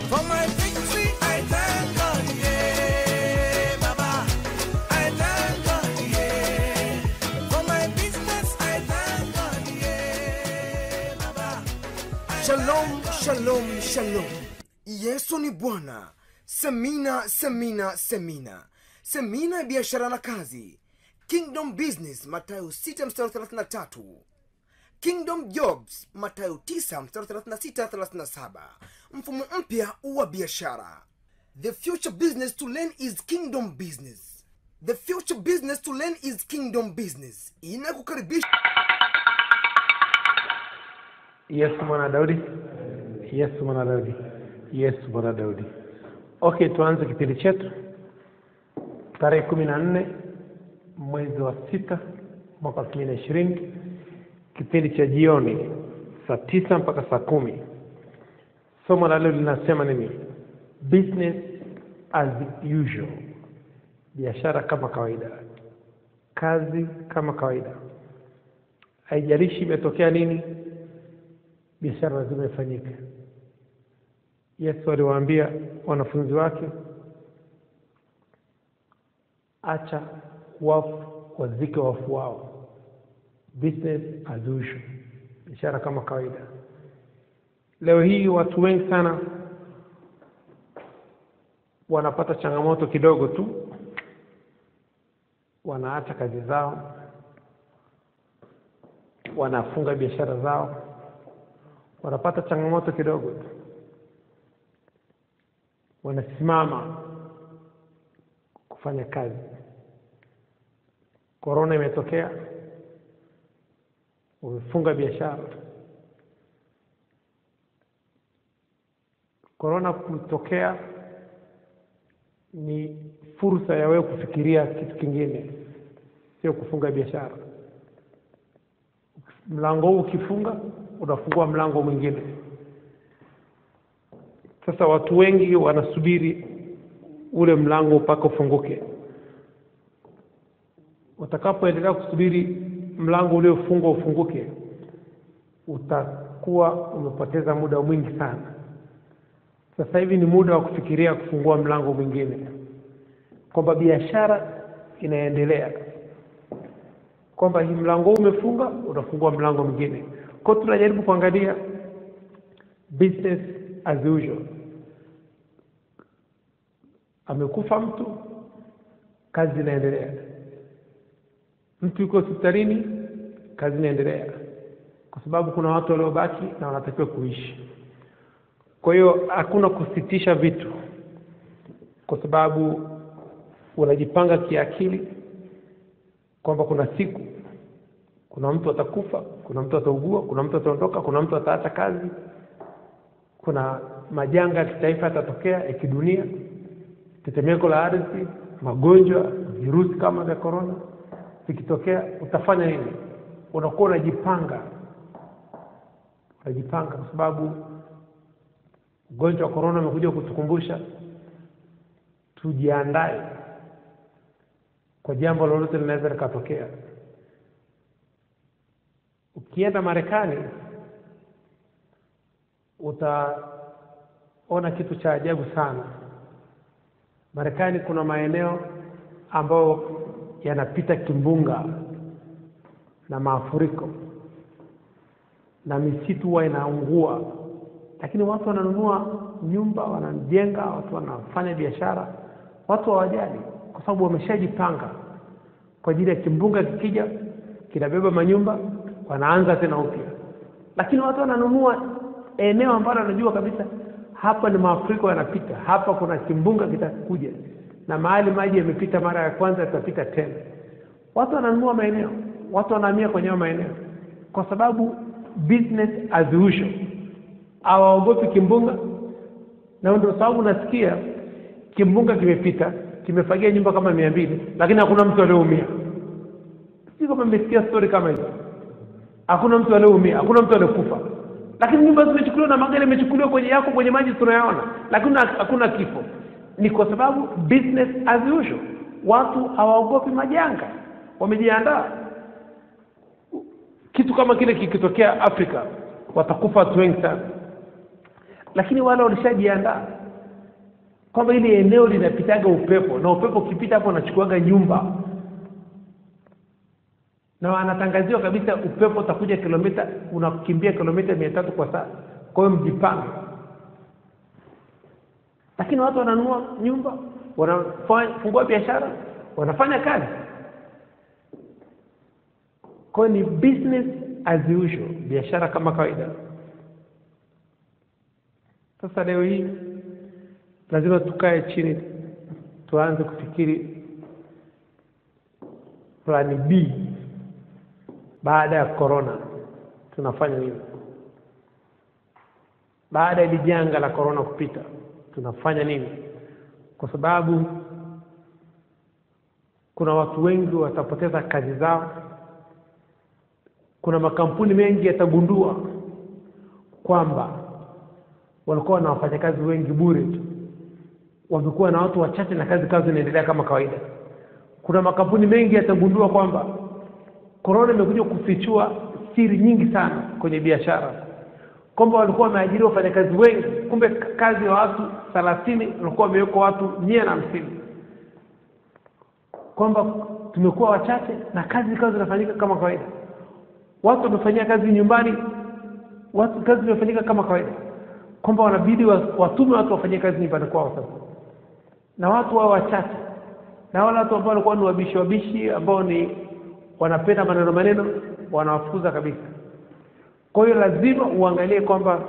For my victory, I thank God, yeah, Baba. I thank God, yeah. For my business, I thank God, yeah, Baba. Shalom, shalom, shalom. Yesu ni Bwana. Semina, semina, semina. Semina ya biashara na kazi. Kingdom Business, Mathayo 6 mstari 33. Kingdom Jobs, Mathayo 9 mstari 36 37. Mfumo mpya wa biashara. The future business to learn is kingdom business. The future business to learn is kingdom business. Inakukaribisha Yesu mwana Daudi, Yesu mwana Daudi, Yesu mwana Daudi. Okay, tuanze kipindi chetu tarehe kumi na nne mwezi wa sita mwaka elfu mbili na ishirini kipindi cha jioni saa tisa mpaka saa kumi. Somo la leo linasema nini? Business as usual, biashara kama kawaida, kazi kama kawaida, haijalishi imetokea nini, biashara lazima ifanyike. Yesu aliwaambia wanafunzi wake, acha wafu wazike wafu wao, business as usual, biashara kama kawaida. Leo hii watu wengi sana wanapata changamoto kidogo tu, wanaacha kazi zao, wanafunga biashara zao, wanapata changamoto kidogo tu, wanasimama kufanya kazi. Korona imetokea, umefunga biashara. Korona kutokea ni fursa ya wewe kufikiria kitu kingine, sio kufunga biashara. Mlango huu ukifunga, unafungua mlango mwingine. Sasa watu wengi wanasubiri ule mlango mpaka ufunguke. Utakapoendelea kusubiri mlango uliofungwa ufunguke, utakuwa umepoteza muda mwingi sana. Sasa hivi ni muda wa kufikiria kufungua mlango mwingine, kwamba biashara inaendelea, kwamba hii mlango huu umefunga, utafungua mlango mwingine. Kwa hiyo tunajaribu kuangalia business as usual. Amekufa mtu, kazi inaendelea. Mtu yuko hospitalini, kazi inaendelea, kwa sababu kuna watu waliobaki na wanatakiwa kuishi. Kwa hiyo hakuna kusitisha vitu, kwa sababu unajipanga kiakili kwamba kuna siku, kuna mtu atakufa, kuna mtu ataugua, kuna mtu ataondoka, kuna mtu ataacha kazi, kuna majanga ya kitaifa yatatokea ya kidunia, tetemeko la ardhi, magonjwa, virusi kama vya korona vikitokea, utafanya nini? Unakuwa unajipanga, unajipanga kwa sababu ugonjwa wa korona umekuja kutukumbusha tujiandae kwa jambo lolote linaweza likatokea. Ukienda Marekani utaona kitu cha ajabu sana. Marekani kuna maeneo ambayo yanapita kimbunga na mafuriko na misitu huwa inaungua lakini watu wananunua nyumba, wanajenga, watu wanafanya biashara, watu hawajali, kwa sababu wameshajipanga kwa ajili ya kimbunga kikija, kinabeba manyumba, wanaanza tena upya. Lakini watu wananunua eneo ambalo wanajua kabisa hapa ni mafuriko yanapita, hapa kuna kimbunga kitakuja, na mahali maji yamepita mara ya kwanza yatapita tena. Watu wananunua maeneo, watu wanahamia kwenye hayo maeneo kwa sababu business as usual hawaogopi kimbunga, na ndio sababu nasikia kimbunga kimepita kimefagia nyumba kama mia mbili, lakini hakuna mtu aliyeumia. Si kama mmesikia story kama hizo, hakuna mtu aliyeumia, hakuna mtu aliyekufa, lakini nyumba zimechukuliwa na magari yamechukuliwa kwenye yako kwenye maji tunayaona, lakini hakuna kifo. Ni kwa sababu business as usual, watu hawaogopi majanga, wamejiandaa. Kitu kama kile kikitokea Afrika watakufa watu wengi sana lakini wale walishajiandaa kwamba ile eneo linapitaga upepo na upepo ukipita hapo unachukuaga nyumba na wanatangaziwa kabisa upepo utakuja kilomita unakimbia kilomita mia tatu kwa saa kwa hiyo mjipange lakini watu wananunua nyumba wanafungua biashara wanafanya kazi kwa hiyo ni business as usual biashara kama kawaida sasa leo hii lazima tukae chini tuanze kufikiri plani b baada ya corona tunafanya nini baada ya hili janga la corona kupita tunafanya nini kwa sababu kuna watu wengi watapoteza kazi zao kuna makampuni mengi yatagundua kwamba walikuwa na wafanyakazi wengi bure tu wamekuwa na watu wachache na kazi kazi inaendelea kama kawaida kuna makampuni mengi yatagundua kwamba korona imekuja kufichua siri nyingi sana kwenye biashara kwamba walikuwa wameajiri wafanyakazi wengi kumbe kazi ya watu thelathini walikuwa wamewekwa watu mia na hamsini kwamba tumekuwa wachache na kazi zikawa zinafanyika kama kawaida watu wamefanyia kazi nyumbani watu kazi zimefanyika kama kawaida kwamba wanabidi watume watu wafanyie kazi nyumbani kwao sasa na watu wao wachache na wale watu ambao walikuwa ni wabishi wabishi ambao ni wanapenda maneno maneno wanawafukuza kabisa kwa hiyo lazima uangalie kwamba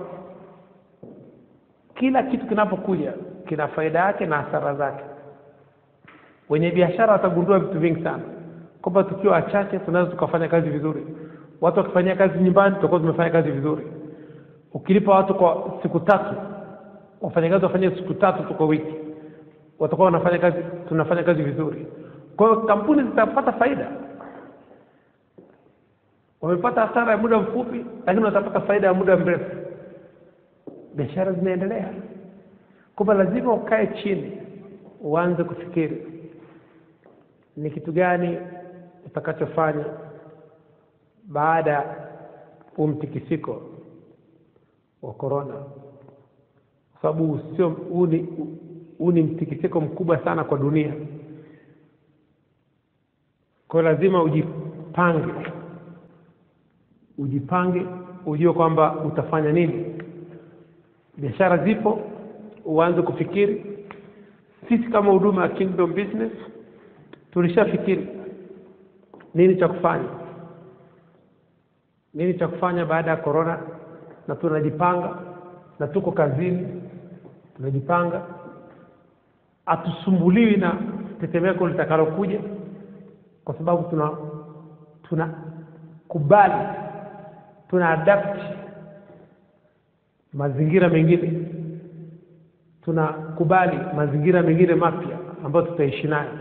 kila kitu kinapokuja kina faida yake na hasara zake wenye biashara watagundua vitu vingi sana kwamba tukiwa wachache tunaweza tukafanya kazi vizuri watu wakifanyia kazi nyumbani tutakuwa tumefanya kazi vizuri ukilipa watu kwa siku tatu wafanyakazi wafanye siku tatu tu kwa wiki watakuwa wanafanya kazi tunafanya kazi vizuri kwa hiyo kampuni zitapata faida wamepata hasara ya muda mfupi lakini watapata faida ya muda mrefu biashara zinaendelea kwamba lazima ukae chini uanze kufikiri ni kitu gani utakachofanya baada ya huu mtikisiko wa korona kwa sababu sio huu ni huu ni mtikisiko mkubwa sana kwa dunia kwa hiyo lazima ujipange ujipange ujue kwamba utafanya nini biashara zipo uanze kufikiri sisi kama huduma ya kingdom business tulishafikiri nini cha kufanya nini cha kufanya baada ya corona na tunajipanga na tuko kazini tunajipanga hatusumbuliwi na tetemeko litakalokuja kwa sababu tuna tuna kubali tuna adapt mazingira mengine tunakubali mazingira mengine mapya ambayo tutaishi nayo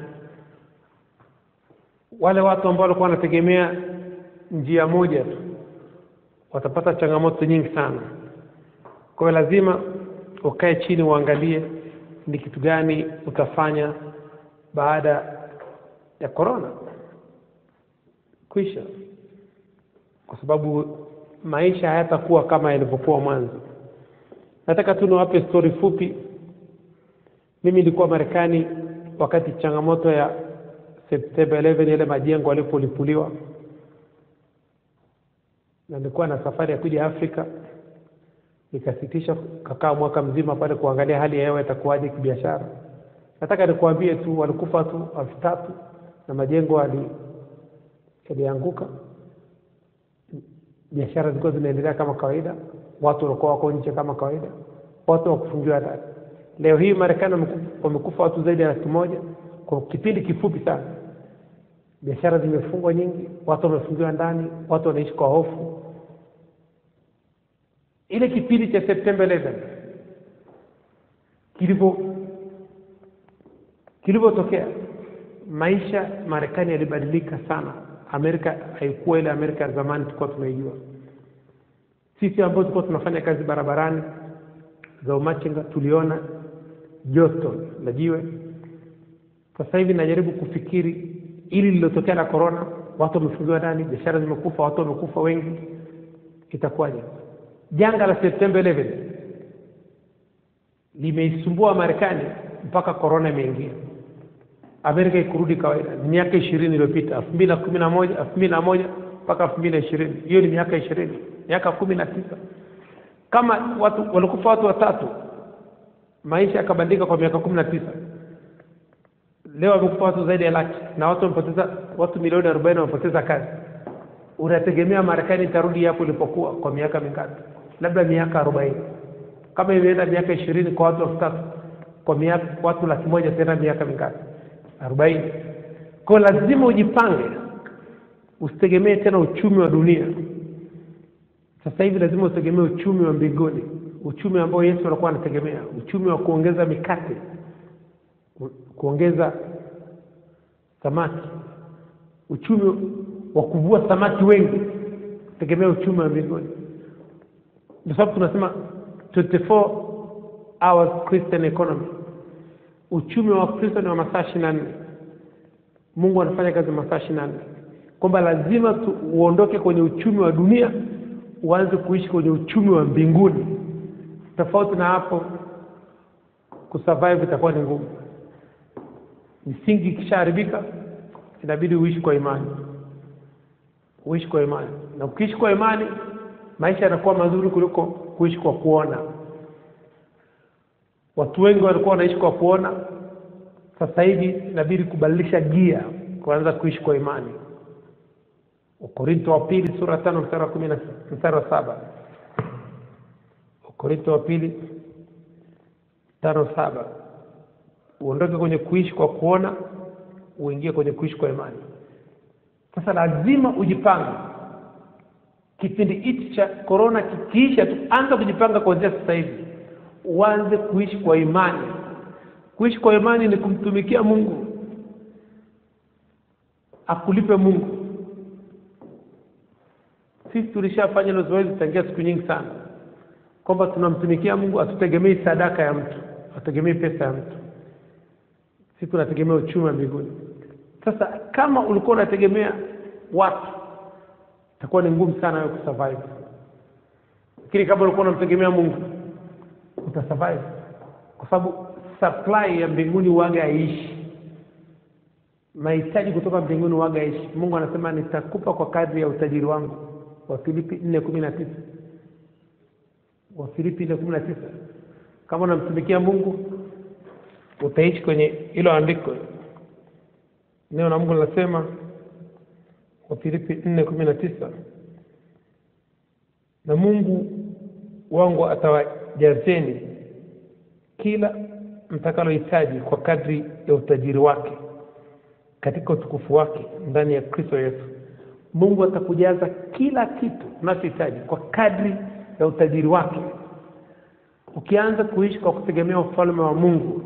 wale watu ambao walikuwa wanategemea njia moja tu watapata changamoto nyingi sana kwa hiyo lazima ukae chini uangalie ni kitu gani utafanya baada ya korona kwisha kwa sababu maisha hayatakuwa kama yalivyokuwa mwanzo nataka tu niwape stori fupi mimi nilikuwa marekani wakati changamoto ya septemba 11 yale majengo yalipolipuliwa na nilikuwa na safari ya kuja afrika nikasitisha kakaa mwaka mzima pale kuangalia hali ya hewa itakuwaje kibiashara nataka nikuambie tu walikufa tu elfu tatu na majengo yali- yalianguka biashara zilikuwa zinaendelea kama kawaida watu walikuwa wako nje kama kawaida watu wakufungiwa ndani leo hii marekani wameku- wamekufa watu zaidi ya laki moja kwa kipindi kifupi sana biashara zimefungwa nyingi watu wamefungiwa ndani watu wanaishi kwa hofu ile kipindi cha septemba 11 kilivyo kilivyotokea maisha marekani yalibadilika sana amerika haikuwa ile amerika ya zamani tulikuwa tunaijua sisi ambao tulikuwa tunafanya kazi barabarani za umachinga tuliona joto la jiwe sasa hivi najaribu kufikiri ili lililotokea la korona watu wamefungiwa ndani biashara zimekufa watu wamekufa wengi itakuwaje janga la septemba 11 limeisumbua marekani mpaka korona imeingia amerika ikurudi kawaida ni miaka ishirini iliyopita elfu mbili na kumi na moja elfu mbili na moja mpaka elfu mbili na ishirini hiyo ni miaka ishirini miaka kumi na tisa kama watu walikufa watu watatu maisha yakabadilika kwa miaka kumi na tisa leo wamekufa watu zaidi ya laki na watu wamepoteza watu milioni arobaini wamepoteza kazi unategemea marekani itarudi hapo ilipokuwa kwa miaka mingapi labda miaka arobaini kama imeenda miaka ishirini kwa watu elfu tatu kwa miaka watu laki moja tena miaka mingapi arobaini kwao lazima ujipange usitegemee tena uchumi wa dunia sasa hivi lazima utegemee uchumi wa mbinguni uchumi ambao yesu alikuwa anategemea uchumi wa kuongeza mikate ku- kuongeza samaki uchumi wa kuvua samaki wengi tegemea uchumi wa mbinguni ndio sababu tunasema 24 hours christian economy uchumi wa kristo ni wa masaa ishiri na nne mungu anafanya kazi masaa ishiri na nne kwamba lazima tu, uondoke kwenye uchumi wa dunia uanze kuishi kwenye uchumi wa mbinguni tofauti na hapo kusurvive itakuwa ni ngumu misingi ikishaharibika inabidi uishi kwa imani uishi kwa imani na ukiishi kwa imani maisha yanakuwa mazuri kuliko kuishi kwa kuona watu wengi walikuwa wanaishi kwa kuona sasa hivi inabidi kubadilisha gia kuanza kuishi kwa imani wakorinto wa pili sura ya tano mstari wa kumi na mstari wa saba wakorinto wa pili tano saba uondoke kwenye kuishi kwa kuona uingie kwenye kuishi kwa imani sasa lazima ujipange kipindi hichi cha korona kikiisha tu anza kujipanga kuanzia sasa hivi uanze kuishi kwa imani kuishi kwa imani ni kumtumikia mungu akulipe mungu sisi tulishafanya hilo zoezi tangia siku nyingi sana kwamba tunamtumikia mungu hatutegemei sadaka ya mtu hatutegemei pesa ya mtu sisi tunategemea uchumi wa mbinguni sasa kama ulikuwa unategemea watu itakuwa ni ngumu sana wewe kusurvive lakini kama ulikuwa unamtegemea mungu utasurvive kwa sababu supply ya mbinguni waga haiishi mahitaji kutoka mbinguni waga haiishi mungu anasema nitakupa kwa kadri ya utajiri wangu wafilipi nne kumi na tisa wafilipi nne kumi na tisa kama unamtumikia mungu utaishi kwenye hilo andiko neno la mungu linasema wafilipi nne kumi na tisa na mungu wangu atawajazeni kila mtakalohitaji kwa kadri ya utajiri wake katika utukufu wake ndani ya kristo yesu mungu atakujaza kila kitu unachohitaji kwa kadri ya utajiri wake ukianza kuishi kwa kutegemea ufalme wa mungu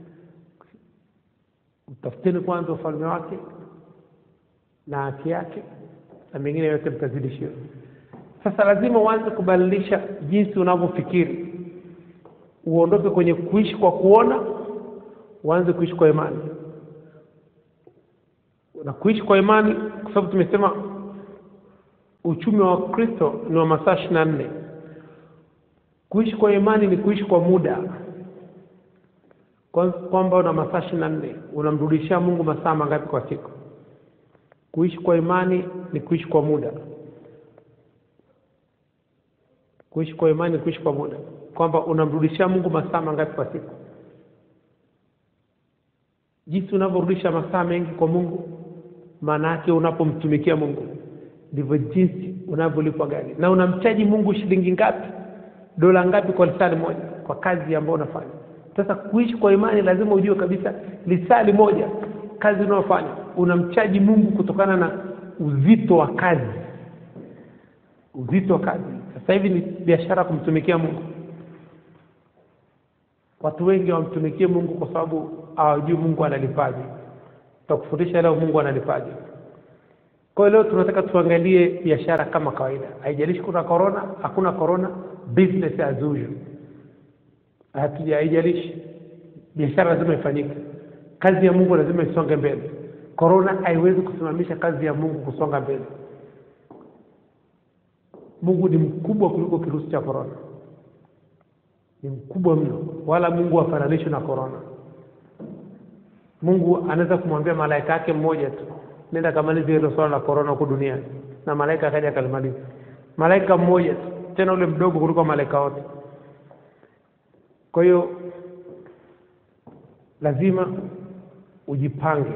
utafuteni kwanza ufalme wake na haki yake na mengine yote mtazidishiwa sasa lazima uanze kubadilisha jinsi unavyofikiri uondoke kwenye kuishi kwa kuona uanze kuishi kwa imani na kuishi kwa imani kwa sababu tumesema uchumi wa kristo ni wa masaa ishiri na nne kuishi kwa imani ni kuishi kwa muda Kwa- kwamba una masaa ishiri na nne unamrudishia mungu masaa mangapi kwa siku kuishi kwa imani ni kuishi kwa muda kuishi kwa imani ni kuishi kwa muda kwamba unamrudishia mungu masaa mangapi kwa siku jinsi unavyorudisha masaa mengi kwa mungu maana yake unapomtumikia mungu ndivyo jinsi unavyolipwa gari na unamchaji mungu shilingi ngapi dola ngapi kwa lisali moja kwa kazi ambayo unafanya sasa kuishi kwa imani lazima ujue kabisa lisali moja kazi unayofanya unamchaji mungu kutokana na uzito wa kazi uzito wa kazi sasa hivi ni biashara kumtumikia mungu watu wengi wamtumikie mungu kwa sababu hawajui mungu analipaje takufundisha leo mungu analipaje kwa hiyo leo tunataka tuangalie biashara kama kawaida haijalishi kuna korona hakuna korona business as usual hatuja haijalishi biashara lazima ifanyike kazi ya mungu lazima isonge mbele korona haiwezi kusimamisha kazi ya mungu kusonga mbele mungu ni mkubwa kuliko kirusi cha korona ni mkubwa mno wala mungu hafananishwi na korona mungu anaweza kumwambia malaika yake mmoja tu nenda kamaliza hilo swala la korona huku duniani na malaika akaja akalimaliza malaika mmoja tu tena ule mdogo kuliko malaika wote kwa hiyo lazima ujipange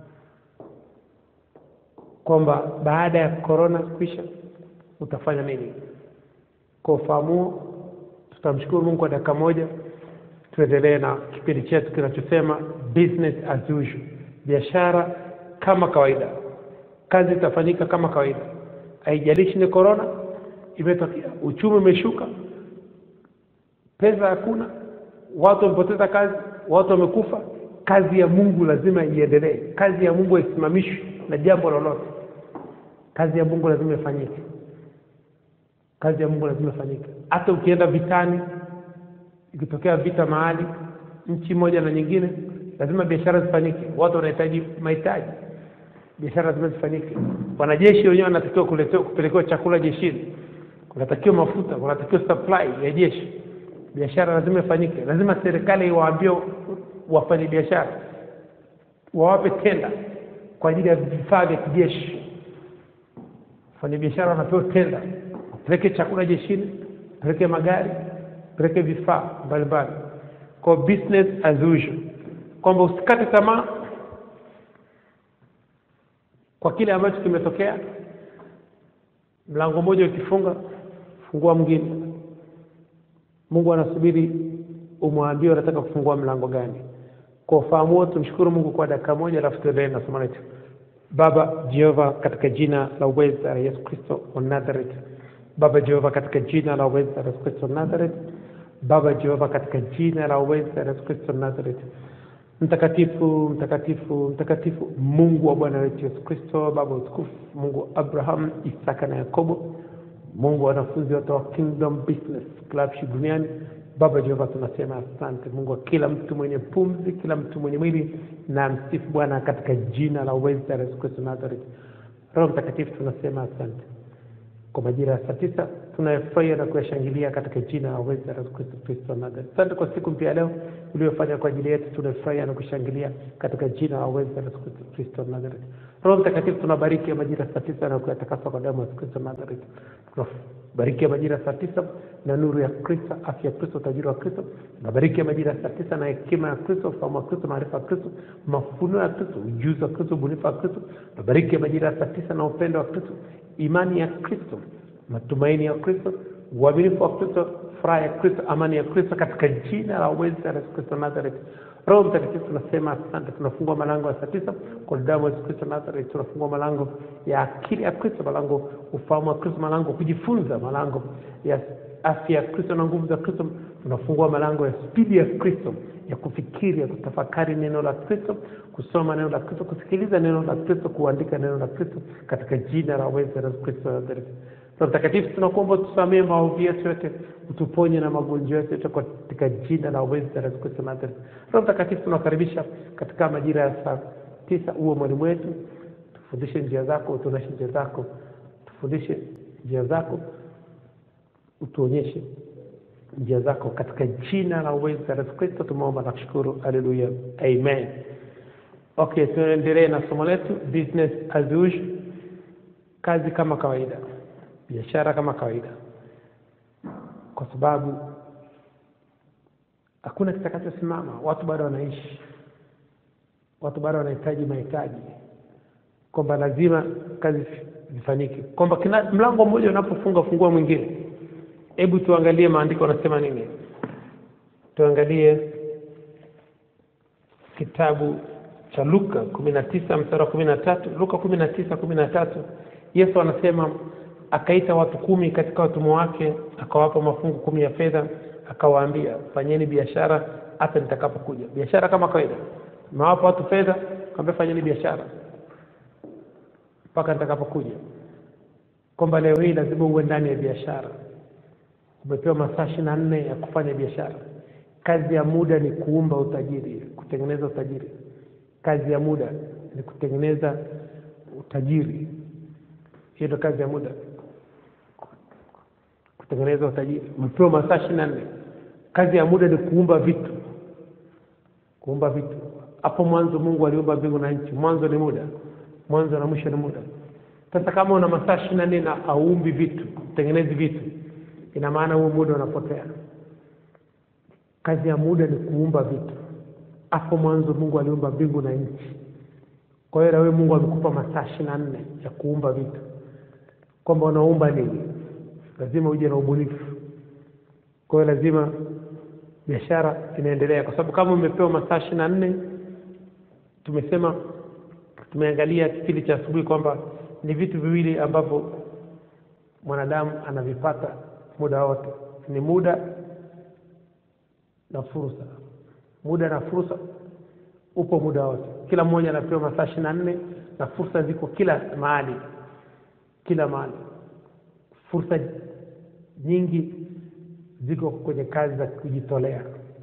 kwamba baada ya korona kuisha utafanya nini kwa ufahamu huo tutamshukuru mungu kwa dakika moja tuendelee na kipindi chetu kinachosema business as usual biashara kama kawaida kazi itafanyika kama kawaida haijalishi ni korona imetokea uchumi umeshuka pesa hakuna watu wamepoteza kazi watu wamekufa kazi ya mungu lazima iendelee kazi ya mungu haisimamishwi na jambo lolote kazi ya mungu lazima ifanyike kazi ya mungu lazima ifanyike hata ukienda vitani ikitokea vita mahali nchi moja na nyingine lazima biashara zifanyike watu wanahitaji mahitaji biashara lazima zifanyike wanajeshi wenyewe wanatakiwa kuletewa kupelekewa chakula jeshini kunatakiwa mafuta kunatakiwa supply ya jeshi biashara lazima ifanyike lazima serikali iwaambie wafanye biashara wawape tenda kwa ajili ya vifaa vya kijeshi wafanya biashara wanapewa tenda peleke chakula jeshini peleke magari peleke vifaa mbalimbali kwa business as usual kwamba usikate tamaa kwa kile ambacho kimetokea mlango mmoja ukifunga fungua mwingine mungu anasubiri umwambie unataka kufungua mlango gani kwa ufahamu huo tumshukuru mungu kwa dakika moja alafu tuendelee na somo letu baba jehova katika jina la uweza la yesu kristo wa nazareth baba jehova katika jina la uweza la yesu kristo wa nazareth baba jehova katika jina la uweza la yesu kristo wa nazareth mtakatifu mtakatifu mtakatifu mungu wa bwana wetu yesu kristo baba wa utukufu mungu wa abraham isaka na yakobo mungu wa wanafunzi wote wa kingdom business clubship duniani baba jehova tunasema asante mungu wa kila mtu mwenye pumzi kila mtu mwenye mwili na msifu bwana katika jina la uweza la yesu kristo nazareth roho mtakatifu tunasema asante kwa majira ya saa tisa tunayefurahia na kuyashangilia katika jina la uweza la Yesu Kristo Kristo wa Nazareth. Asante kwa siku mpya ya leo uliyofanya kwa ajili yetu, tunafurahia na kushangilia katika jina la uweza la Yesu Kristo Kristo wa Nazareth. Roho Mtakatifu, tunabariki ya majira ya saa tisa na kuyatakasa kwa damu ya Yesu Kristo wa Nazareth. Tunabariki ya majira ya saa tisa na nuru ya Kristo, afya ya Kristo, utajiri wa Kristo. Tunabariki ya majira ya saa tisa na hekima ya Kristo, ufahamu wa Kristo, maarifa ya Kristo, mafunuo ya Kristo, ujuzi wa Kristo, ubunifu wa Kristo. Tunabariki ya majira ya saa tisa na upendo wa Kristo, imani ya Kristo, matumaini ya Kristo, uaminifu wa Kristo, furaha ya Kristo, amani ya Kristo, katika jina la uweza la Yesu Kristo Nazareth. Roho Mtakatifu, tunasema asante. Tunafungua malango ya saa tisa kwa damu ya Yesu Kristo Nazareth. Tunafungua malango ya akili ya Kristo, malango ufahamu wa Kristo, malango kujifunza, malango ya afya ya Kristo na nguvu za Kristo. Tunafungua malango ya spidi ya Kristo ya kufikiri, ya kutafakari neno la Kristo, kusoma neno la Kristo, kusikiliza neno la Kristo, kuandika neno la Kristo, katika jina la uweza la Yesu Kristo Nazareth. Roho Mtakatifu, tunakuomba tusamee maovu yetu yote, utuponye na magonjwa yetu yote katika jina la uweza la Yesu Kristo Nazareth. Roho Mtakatifu, tunakaribisha katika majira ya saa tisa, uwe mwalimu wetu, tufundishe njia zako, utuonyeshe njia zako, tufundishe njia zako, utuonyeshe njia zako, katika jina la uweza la Yesu Kristo tumeomba na kushukuru. Haleluya, amen. Okay, tuendelee na somo letu business as usual, kazi kama kawaida biashara kama kawaida, kwa sababu hakuna kitakachosimama. Watu bado wanaishi, watu bado wanahitaji mahitaji, kwamba lazima kazi zifanyike, kwamba kila mlango mmoja unapofunga fungua mwingine. Hebu tuangalie maandiko yanasema nini. Tuangalie kitabu cha Luka kumi na tisa mstari wa kumi na tatu Luka kumi na tisa kumi na tatu Yesu anasema akaita watu kumi katika watumwa wake, akawapa mafungu kumi ya fedha, akawaambia fanyeni biashara hata nitakapokuja. Biashara kama kawaida, mewapa watu fedha, kaambia fanyeni biashara mpaka nitakapokuja, kwamba leo hii lazima uwe ndani ya biashara. Umepewa masaa ishirini na nne ya kufanya biashara. Kazi ya muda ni kuumba utajiri, kutengeneza utajiri. Kazi ya muda ni kutengeneza utajiri. Hiyo ndio kazi ya muda kutengeneza utajiri. Umepewa masaa ishirini na nne. Kazi ya muda ni kuumba vitu, kuumba vitu. hapo mwanzo mungu aliumba mbingu na nchi mwanzo ni muda mwanzo na mwisho ni muda sasa kama una masaa ishiri na nne na auumbi vitu tengenezi vitu ina maana huo muda unapotea kazi ya muda ni kuumba vitu hapo mwanzo mungu aliumba mbingu na nchi kwa hiyo na wewe mungu amekupa masaa ishiri na nne ya kuumba vitu kwamba unaumba nini lazima uje na ubunifu kwa hiyo lazima biashara inaendelea kwa sababu kama umepewa masaa ishiri na nne tumesema tumeangalia kipindi cha asubuhi kwamba ni vitu viwili ambavyo mwanadamu anavipata muda wote ni muda na fursa muda na fursa upo muda wote kila mmoja anapewa masaa ishiri na nne na fursa ziko kila mahali kila mahali fursa nyingi ziko kwenye kazi za kujitolea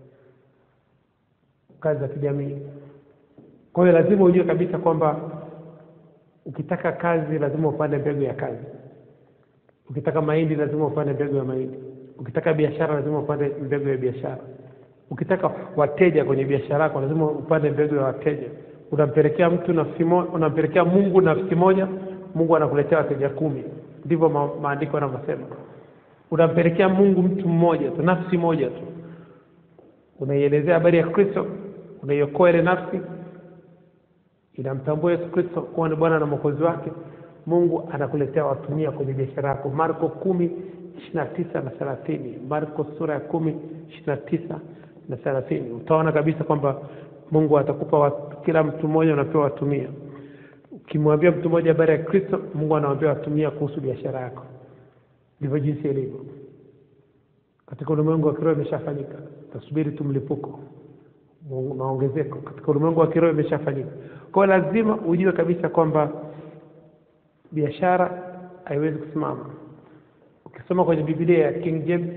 kazi za kijamii kwa hiyo lazima ujue kabisa kwamba ukitaka kazi lazima upande mbegu ya kazi ukitaka mahindi lazima upande mbegu ya mahindi ukitaka biashara lazima upande mbegu ya biashara ukitaka wateja kwenye biashara yako lazima upande mbegu ya wateja unampelekea mtu nafsi moja unampelekea mungu nafsi moja mungu anakuletea wateja kumi ndivyo ma, maandiko yanavyosema unampelekea mungu mtu mmoja tu nafsi moja tu unaielezea habari ya kristo unaiokoa ile nafsi inamtambua yesu kristo kuwa ni bwana na mwokozi wake mungu anakuletea watumia kwenye biashara yako marko kumi ishiri na tisa na thelathini marko sura ya kumi ishiri na tisa na thelathini utaona kabisa kwamba mungu atakupa watu, kila mtu mmoja unapewa watumia ukimwambia mtu mmoja habari ya kristo mungu anawambia watumia kuhusu biashara yako ndivyo jinsi ilivyo katika ulimwengu wa kiroho imeshafanyika tasubiri tu mlipuko maongezeko katika ulimwengu wa kiroho imeshafanyika kwa hiyo lazima ujue kabisa kwamba biashara haiwezi kusimama ukisoma kwenye biblia ya king james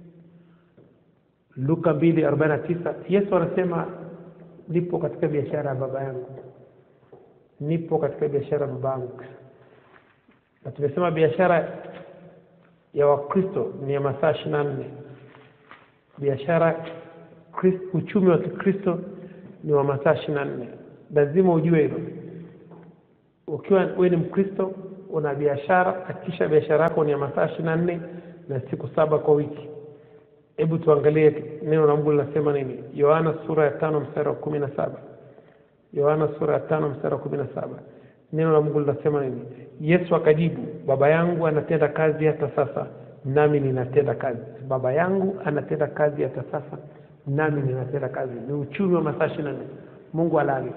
luka mbili arobaini na tisa yesu anasema nipo katika biashara ya baba yangu nipo katika biashara ya baba yangu na tumesema biashara ya wakristo ni ya masaa ishiri na nne biashara Chris- uchumi wa kikristo ni wa masaa ishiri na nne lazima ujue hilo ukiwa wewe ni mkristo una biashara hakikisha biashara yako ni ya masaa ishiri na nne na siku saba kwa wiki hebu tuangalie neno la mungu linasema nini yohana sura ya tano mstari wa kumi na saba yohana sura ya tano mstari wa kumi na saba neno la mungu linasema nini yesu akajibu baba yangu anatenda kazi hata sasa nami ninatenda kazi baba yangu anatenda kazi hata sasa nami ninatenda kazi ni uchumi wa masaa ishiri na nne mungu alali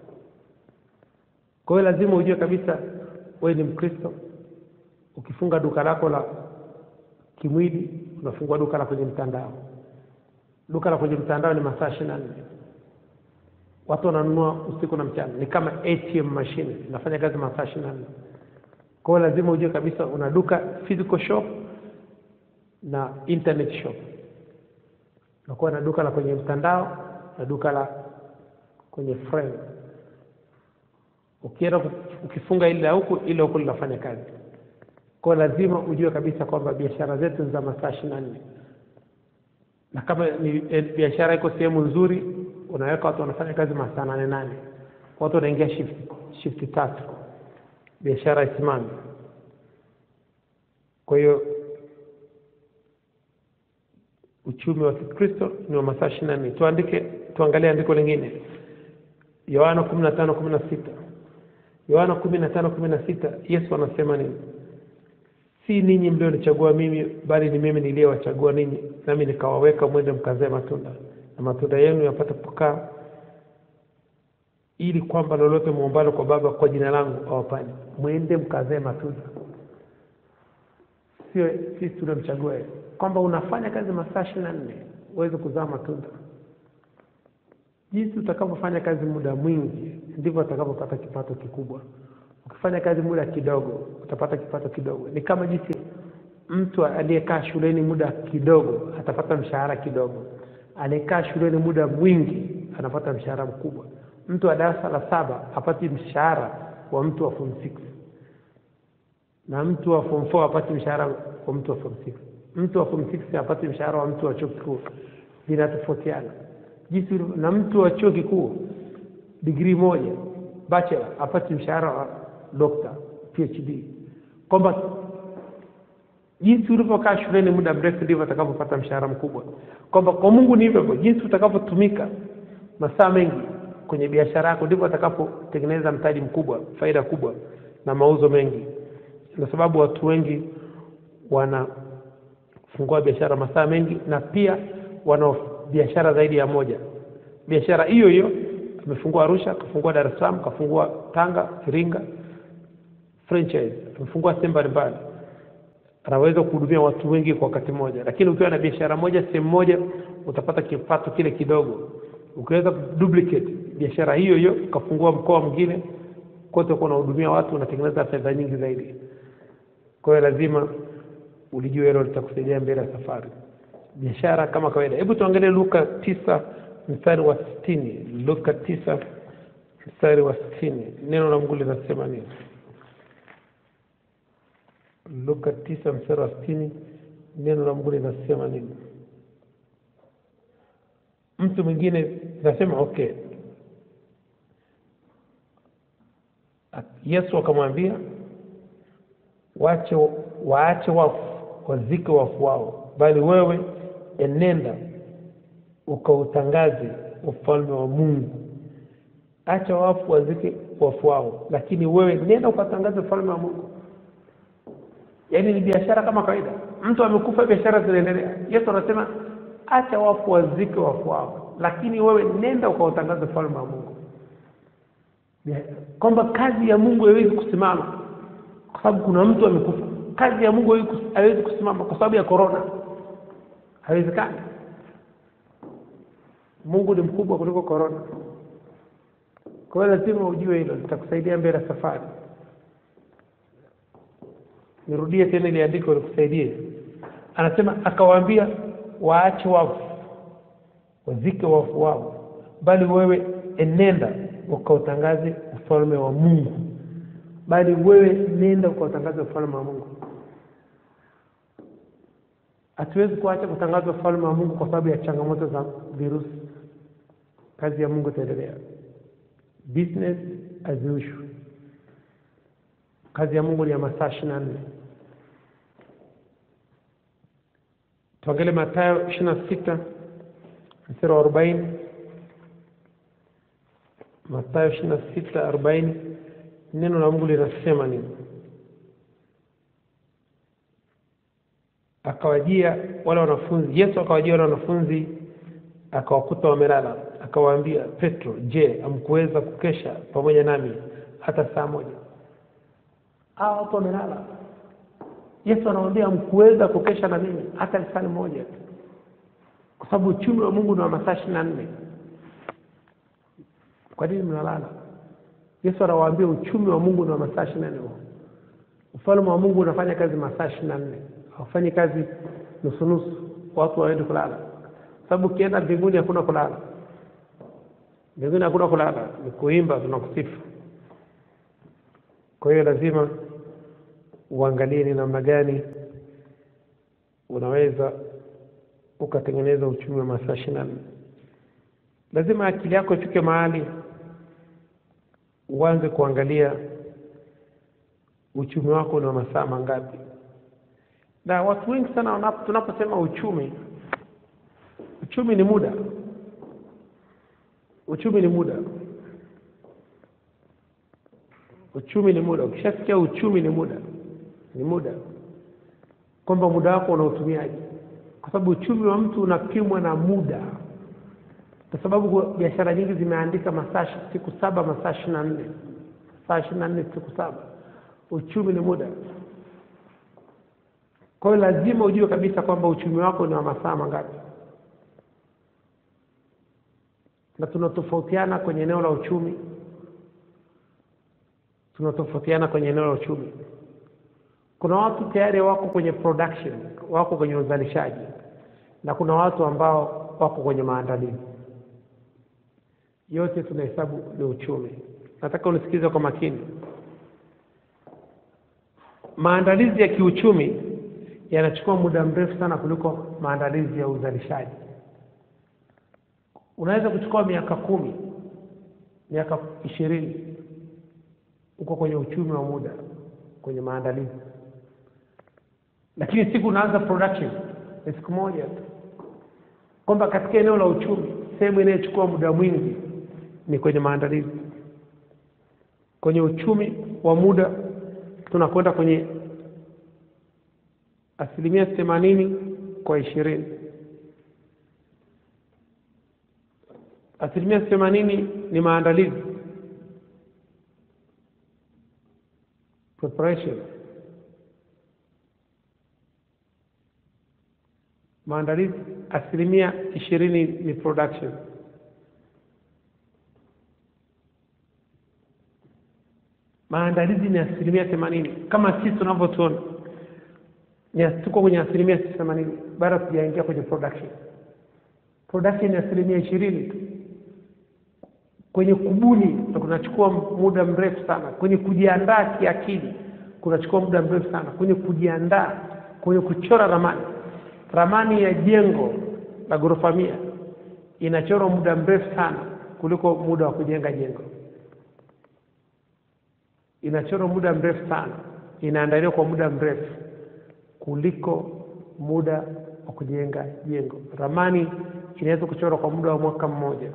kwa hiyo lazima ujue kabisa wewe ni mkristo ukifunga duka lako la kimwili unafungua duka la kwenye mtandao duka la kwenye mtandao ni masaa ishiri na nne watu wananunua usiku na mchana ni kama atm machine inafanya kazi masaa ishiri na nne kwa hiyo lazima ujue kabisa una duka physical shop na internet shop unakuwa na duka la kwenye mtandao na duka la kwenye frame ukienda ku- ukifunga ile la huku ile huku linafanya kazi kwa hiyo lazima ujue kabisa kwamba biashara zetu ni za masaa ishiri na nne na kama ni eh, biashara iko sehemu nzuri unaweka watu wanafanya kazi masaa nane nane watu wanaingia shift shift tatu biashara isimame kwa hiyo uchumi wa kikristo ni wa masaa ishiri na nne tuandike tuangalie andiko lingine yohana kumi na tano kumi na sita yohana kumi na tano kumi na sita yesu anasema nini si ninyi mlionichagua mimi bali ni mimi niliyewachagua ninyi nami nikawaweka mwende mkazae matunda na matunda yenu yapate kukaa ili kwamba lolote muombalo kwa baba kwa jina langu awapani mwende mkazae matunda sio sisi tunamchagua yeye kwamba unafanya kazi masaa ishiri na nne uweze kuzaa matunda jinsi utakavyofanya kazi muda mwingi ndivyo utakavyopata kipato kikubwa ukifanya kazi muda kidogo utapata kipato kidogo ni kama jinsi mtu aliyekaa shuleni muda kidogo atapata mshahara kidogo aliyekaa shuleni muda mwingi anapata mshahara mkubwa mtu wa darasa la saba hapati mshahara wa mtu wa form six na mtu wa form 4 hapati mshahara wa mtu wa form 6 mtu wa form 6 hapati mshahara wa mtu wa chuo kikuu vinatofautiana jinsi ulivyo- na mtu wa chuo kikuu digrii moja bachelor apati mshahara wa dokta phd kwamba jinsi ulivyokaa shuleni muda mrefu ndivyo atakavyopata mshahara mkubwa kwamba kwa mungu ni hivyo hivyo jinsi utakavyotumika masaa mengi kwenye biashara yako ndivyo atakapotengeneza mtaji mkubwa faida kubwa na mauzo mengi na sababu watu wengi wanafungua biashara masaa mengi na pia wana biashara zaidi ya moja biashara hiyo hiyo amefungua arusha kafungua dar es salaam kafungua tanga iringa franchise amefungua sehemu mbalimbali anaweza kuhudumia watu wengi kwa wakati mmoja lakini ukiwa na biashara moja sehemu moja utapata kipato kile kidogo ukiweza duplicate biashara hiyo hiyo ukafungua mkoa mwingine kote uko unahudumia watu unatengeneza fedha nyingi zaidi kwa hiyo lazima ulijua hilo litakusaidia mbele ya safari biashara kama kawaida hebu tuangalie luka tisa mstari wa sitini luka tisa mstari wa sitini neno la mungu linasema nini luka tisa mstari wa sitini neno la mungu linasema nini mtu mwingine nasema okay yesu akamwambia wache waache wafu wazike wafu wao bali wewe enenda ukautangaze ufalme wa mungu acha wafu wazike wafu wao lakini wewe nenda ukatangaze ufalme wa mungu yaani ni biashara kama kawaida mtu amekufa biashara zinaendelea yesu anasema acha wafu wazike wafu wao lakini wewe nenda ukautangaze ufalme wa mungu kwamba kazi ya mungu haiwezi kusimama kwa sababu kuna mtu amekufa kazi ya mungu haiwezi kus- haiwezi kusimama kwa sababu ya korona haiwezekani mungu ni mkubwa kuliko korona kwa hiyo lazima ujue hilo litakusaidia mbele ya safari nirudie tena ili andiko likusaidie anasema akawaambia waache wafu wazike wafu wao bali wewe enenda ukautangaze ufalme wa mungu bali wewe nenda ukautangaze ufalme wa mungu hatuwezi kuacha kutangaza ufalme wa mungu kwa sababu ya changamoto za virusi kazi ya mungu itaendelea business as usual kazi ya mungu ni ya masaa ishiri na nne tuangalie matayo ishiri na sita mstari wa arobaini matayo ishiri na sita arobaini neno la mungu linasema nini akawajia wale wanafunzi yesu akawajia wale wanafunzi akawakuta wamelala akawaambia petro je amkuweza kukesha pamoja nami hata saa moja hawa hapo wamelala yesu anawambia mkuweza kukesha na mimi hata lisani moja kwa sababu uchumi wa mungu ni wa masaa ishiri na nne kwa nini mnalala yesu anawaambia uchumi wa mungu ni wa masaa ishiri na nne ufalme wa mungu unafanya kazi masaa ishiri na nne haufanyi kazi nusunusu watu waende kulala sababu ukienda mbinguni hakuna kulala mbinguni hakuna kulala ni kuimba tunakusifu kwa hiyo lazima uangalie ni namna gani unaweza ukatengeneza uchumi wa masaa ishiri na nne lazima akili yako ifike mahali uanze kuangalia uchumi wako ni wa masaa mangapi na watu wengi sana wanapo- tunaposema uchumi uchumi ni muda uchumi ni muda uchumi ni muda ukishasikia uchumi ni muda ni muda kwamba muda wako unautumiaje kwa sababu uchumi wa mtu unapimwa na muda kwa sababu biashara nyingi zimeandika masaa shi- siku saba masaa ishiri na nne saa ishiri na nne siku saba uchumi ni muda kwa hiyo lazima ujue kabisa kwamba uchumi wako ni wa masaa mangapi na tunatofautiana kwenye eneo la uchumi tunatofautiana kwenye eneo la uchumi kuna watu tayari wako kwenye production wako kwenye uzalishaji na kuna watu ambao wako kwenye maandalizi yote tunahesabu ni uchumi nataka unisikize kwa makini maandalizi ya kiuchumi yanachukua muda mrefu sana kuliko maandalizi ya uzalishaji unaweza kuchukua miaka kumi miaka ishirini uko kwenye uchumi wa muda kwenye maandalizi lakini siku unaanza production ni siku moja tu kwamba katika eneo la uchumi sehemu inayochukua muda mwingi ni kwenye maandalizi kwenye uchumi wa muda tunakwenda kwenye asilimia themanini kwa ishirini asilimia themanini ni maandalizi preparation maandalizi asilimia ishirini ni production maandalizi ni asilimia themanini kama sisi tunavyotuona ni tuko kwenye asilimia themanini bado tujaingia kwenye production production ni asilimia ishirini tu kwenye kubuni ndo kunachukua muda mrefu sana kwenye kujiandaa kiakili kunachukua muda mrefu sana kwenye kujiandaa kwenye kuchora ramani ramani ya jengo la ghorofa mia inachorwa muda mrefu sana kuliko muda wa kujenga jengo inachorwa muda mrefu sana inaandaliwa kwa muda mrefu kuliko muda wa kujenga jengo ramani inaweza kuchorwa kwa muda wa mwaka mmoja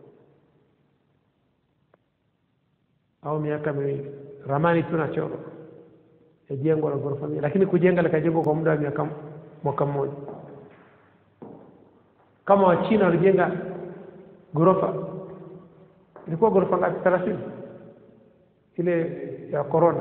au miaka miwili ramani tu nachorwa ya jengo la ghorofa mia lakini kujenga likajengwa kwa muda wa miaka mwaka mmoja kama wachina walijenga ghorofa ilikuwa ghorofa ngapi thelathini ile ya corona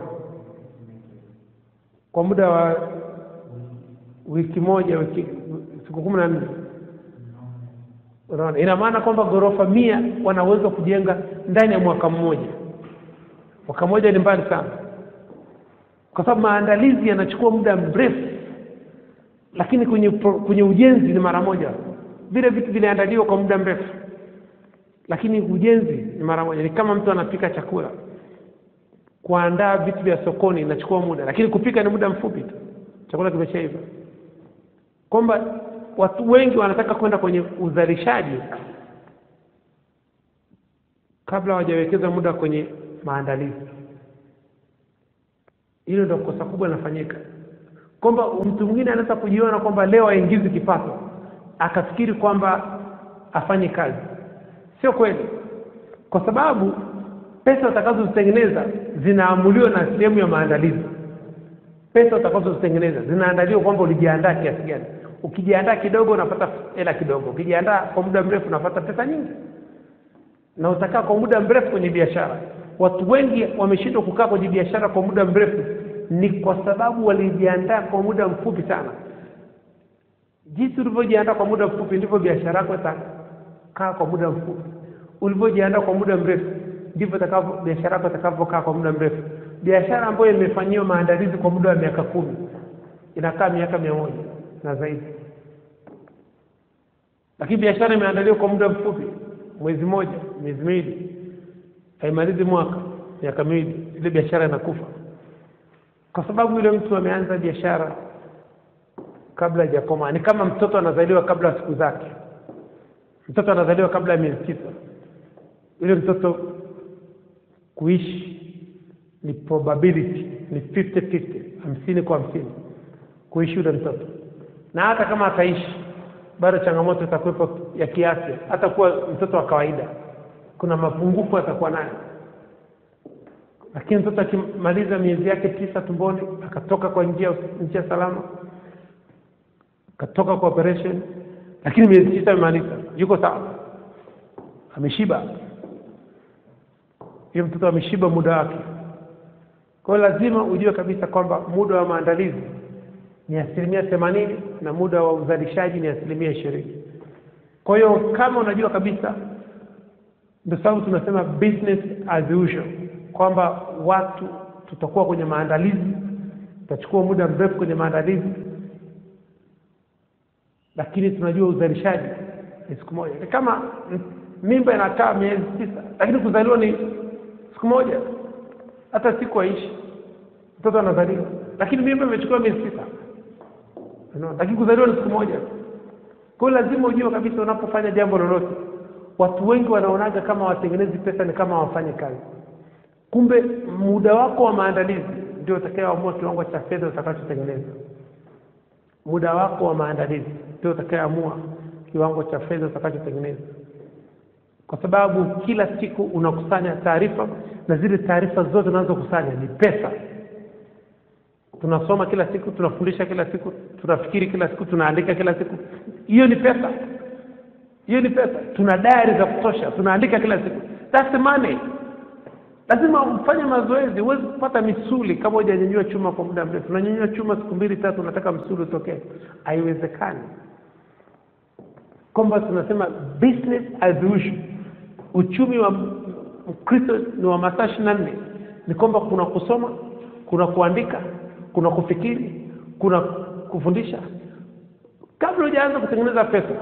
kwa muda wa wiki moja wiki siku kumi na nne unaona ina maana kwamba ghorofa mia wanaweza kujenga ndani ya mwaka mmoja mwaka mmoja ni mbali sana kwa sababu maandalizi yanachukua muda mrefu lakini kwenye, kwenye ujenzi ni mara moja vile vitu vinaandaliwa kwa muda mrefu lakini ujenzi ni mara moja ni kama mtu anapika chakula kuandaa vitu vya sokoni inachukua muda lakini kupika ni muda mfupi tu chakula kimeshaiva kwamba watu wengi wanataka kwenda kwenye uzalishaji kabla hawajawekeza muda kwenye maandalizi hilo ndio kosa kubwa linafanyika kwamba mtu mwingine anaweza kujiona kwamba leo aingizi kipato akafikiri kwamba afanye kazi sio kweli kwa sababu pesa utakazozitengeneza zinaamuliwa na sehemu ya maandalizi pesa utakazozitengeneza zinaandaliwa kwamba ulijiandaa kiasi gani ukijiandaa kidogo unapata hela kidogo ukijiandaa kwa muda mrefu unapata pesa nyingi na utakaa kwa muda mrefu kwenye biashara watu wengi wameshindwa kukaa kwenye biashara kwa muda mrefu ni kwa sababu walijiandaa kwa muda mfupi sana jinsi ulivyojiandaa kwa muda mfupi ndivyo biashara yako itakaa kwa muda mfupi ulivyojiandaa kwa muda mrefu ndivyo itakavyo biashara yako itakavyokaa kwa muda mrefu biashara ambayo imefanyiwa maandalizi kwa muda wa miaka kumi inakaa miaka mia moja na zaidi lakini biashara imeandaliwa kwa muda mfupi mwezi mmoja miezi miwili haimalizi mwaka miaka miwili ile biashara inakufa kwa sababu yule mtu ameanza biashara kabla hajakomaa ni kama mtoto anazaliwa kabla ya siku zake mtoto anazaliwa kabla ya miezi tisa yule mtoto kuishi ni probability ni 50 50 hamsini kwa hamsini kuishi yule mtoto na hata kama ataishi bado changamoto itakuwepo ya kiafya hata kuwa mtoto wa kawaida kuna mapungufu atakuwa nayo lakini mtoto akimaliza miezi yake tisa tumboni akatoka kwa njia njia salama akatoka kwa operation lakini miezi tisa imemaliza yuko sawa ameshiba hiyo mtoto ameshiba muda wake kwa hiyo lazima ujue kabisa kwamba muda wa maandalizi ni asilimia themanini na muda wa uzalishaji ni asilimia ishirini kwa hiyo kama unajua kabisa ndio sababu tunasema business as usual kwamba watu tutakuwa kwenye maandalizi tutachukua muda mrefu kwenye maandalizi lakini tunajua uzalishaji ni siku moja ni kama mimba inakaa miezi tisa lakini kuzaliwa ni siku moja hata siku haishi mtoto anazaliwa lakini mimba imechukua miezi tisa no, lakini kuzaliwa ni siku moja kwa hiyo lazima ujue kabisa unapofanya jambo lolote watu wengi wanaonaga kama watengenezi pesa ni kama wafanye kazi kumbe muda wako wa maandalizi ndio utakayoamua kiwango cha fedha utakachotengeneza muda wako wa maandalizi ndio utakayoamua kiwango cha fedha utakachotengeneza kwa sababu kila siku unakusanya taarifa na zile taarifa zote unazokusanya ni pesa tunasoma kila siku tunafundisha kila siku tunafikiri kila siku tunaandika kila siku hiyo ni pesa hiyo ni pesa tuna diary za kutosha tunaandika kila siku that's the money lazima ufanye mazoezi huwezi kupata misuli kama hujanyanyua chuma kwa muda mrefu unanyanyua chuma siku mbili tatu unataka msuli utokee haiwezekani kwamba tunasema business as usual uchumi wa mkristo ni wa masaa ishiri na nne ni kwamba kuna kusoma kuna kuandika kuna kufikiri kuna kufundisha kabla hujaanza kutengeneza pesa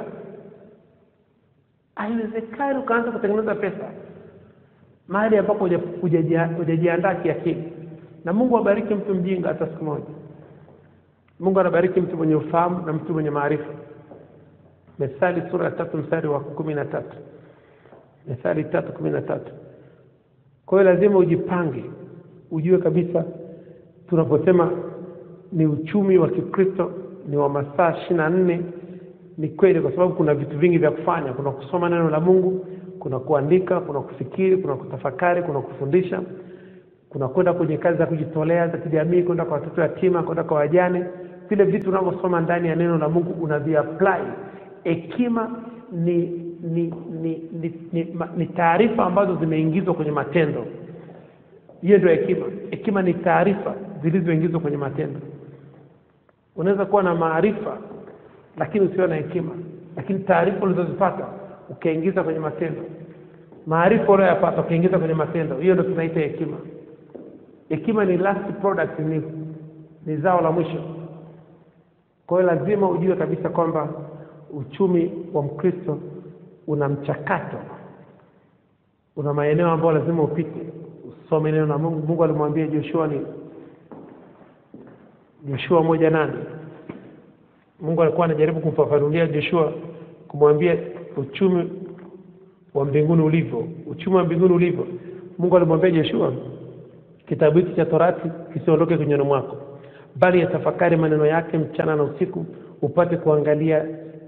haiwezekani ukaanza kutengeneza pesa mahali ambapo huja- hujajia- hujajiandaa kiakili na mungu abariki mtu mjinga hata siku moja mungu anabariki mtu mwenye ufahamu na mtu mwenye maarifa methali sura ya tatu mstari wa kumi na tatu methali tatu kumi na tatu kwa hiyo lazima ujipange ujue kabisa tunaposema ni uchumi wa kikristo ni wa masaa ishiri na nne ni kweli kwa sababu kuna vitu vingi vya kufanya kuna kusoma neno la mungu kuna kuandika kuna kufikiri kuna kutafakari kuna kufundisha kuna kwenda kwenye kazi za kujitolea za kijamii kwenda kwa watoto yatima kwenda kwa wajane vile vitu unavyosoma ndani ya neno la mungu unaviapply hekima ni ni ni ni, ni, ma- ni taarifa ambazo zimeingizwa kwenye matendo hiyo ndio hekima hekima ni taarifa zilizoingizwa kwenye matendo unaweza kuwa na maarifa lakini usiwe na hekima lakini taarifa ulizozipata ukaingiza kwenye matendo maarifa uliyoyapata ukaingiza kwenye matendo hiyo ndio tunaita hekima hekima ni last product ni, ni zao la mwisho kwa hiyo lazima ujue kabisa kwamba uchumi wa mkristo una mchakato una maeneo ambayo lazima upite usome neno la mungu mungu alimwambia joshua ni joshua moja nane mungu alikuwa anajaribu kumfafanulia joshua kumwambia uchumi wa mbinguni ulivyo uchumi wa mbinguni ulivyo mungu alimwambia joshua kitabu hiki cha torati kisiondoke kinywani mwako bali yatafakari maneno yake mchana na usiku upate kuangalia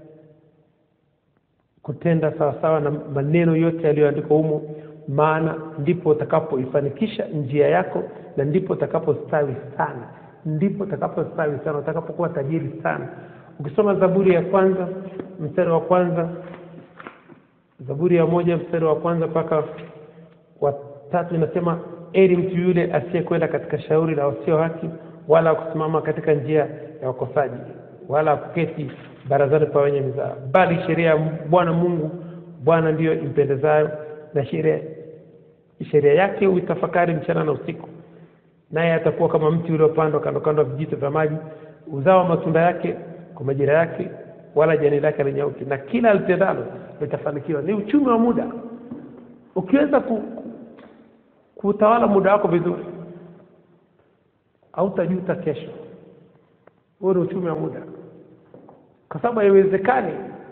kutenda sawasawa na maneno yote yaliyoandikwa humo maana ndipo utakapoifanikisha njia yako na ndipo utakapostawi sana ndipo utakapostawi sana utakapokuwa tajiri sana ukisoma zaburi ya kwanza mstari wa kwanza zaburi ya moja mstari wa kwanza mpaka wa tatu inasema eri mtu yule asiyekwenda katika shauri la wasio haki wala kusimama katika njia ya wakosaji wala kuketi barazani pa wenye mizaa bali sheria ya bwana mungu bwana ndiyo impendezayo na sheria sheria yake uitafakari mchana na usiku naye atakuwa kama mti uliopandwa kando kando ya vijito vya maji uzao wa matunda yake kwa majira yake wala jani lake alinyauki na kila alitendalo litafanikiwa ni uchumi wa muda ukiweza ku, kuutawala muda wako vizuri hautajuta kesho huo ni uchumi wa muda kwa sababu haiwezekani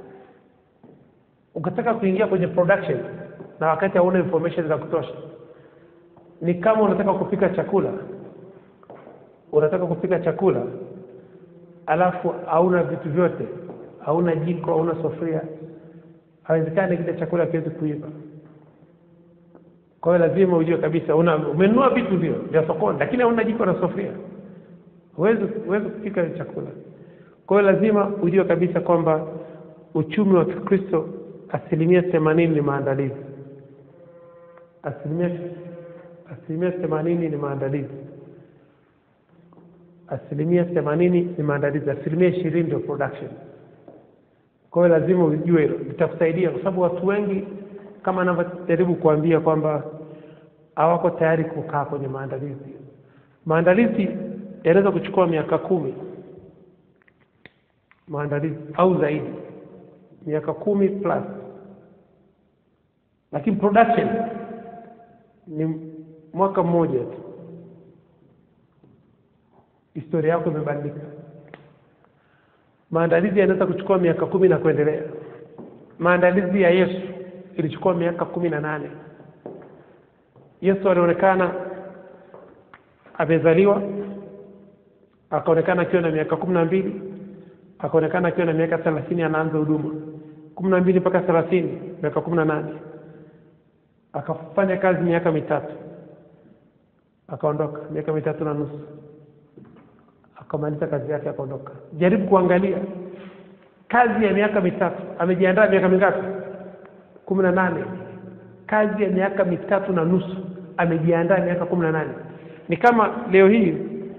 ukataka kuingia kwenye production na wakati hauna information za kutosha ni kama unataka kupika chakula unataka kupika chakula alafu hauna vitu vyote hauna jiko hauna sufuria haiwezekani kile chakula kiwezi kuiva kwa hiyo lazima ujue kabisa una umenunua vitu ndio vya sokoni lakini hauna jiko na sufuria huwezi huwezi kupika chakula kwa hiyo lazima ujue kabisa kwamba uchumi wa kikristo asilimia themanini ni maandalizi asilimia asilimia themanini ni maandalizi asilimia themanini ni maandalizi asilimia ishirini ndio production kwa hiyo lazima ujue hilo litakusaidia kwa sababu watu wengi kama anavyojaribu kuambia kwamba hawako tayari kukaa kwenye maandalizi maandalizi yanaweza kuchukua miaka kumi maandalizi au zaidi miaka kumi plus lakini production ni mwaka mmoja tu historia yako imebadilika maandalizi yanaweza kuchukua miaka kumi na kuendelea maandalizi ya yesu ilichukua miaka kumi na nane yesu alionekana amezaliwa akaonekana akiwa na miaka kumi na mbili akaonekana akiwa na miaka thelathini anaanza huduma kumi na mbili mpaka thelathini miaka kumi na nane akafanya kazi miaka mitatu akaondoka miaka mitatu na nusu akamaliza kazi yake akaondoka jaribu kuangalia kazi ya miaka mitatu amejiandaa miaka mingapi kumi na nane kazi ya miaka mitatu na nusu amejiandaa miaka kumi na nane ni kama leo hii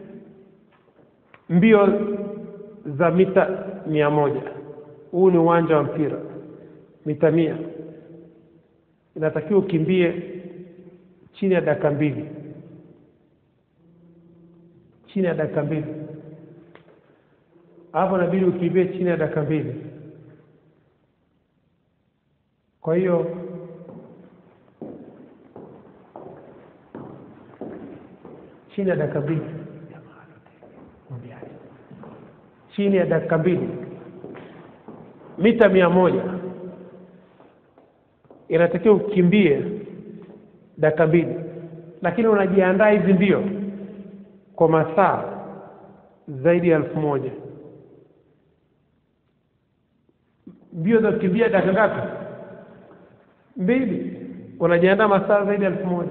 mbio za mita mia moja huu ni uwanja wa mpira mita mia inatakiwa ukimbie chini ya dakika mbili chini ya dakika mbili hapo inabidi ukimbie chini ya dakika mbili kwa hiyo chini ya dakika mbili chini ya dakika mbili mita mia moja inatakiwa ukimbie dakika mbili lakini unajiandaa hizi mbio kwa masaa zaidi ya elfu moja mbio za kukimbia dakika ngapi mbili unajiandaa masaa zaidi ya elfu moja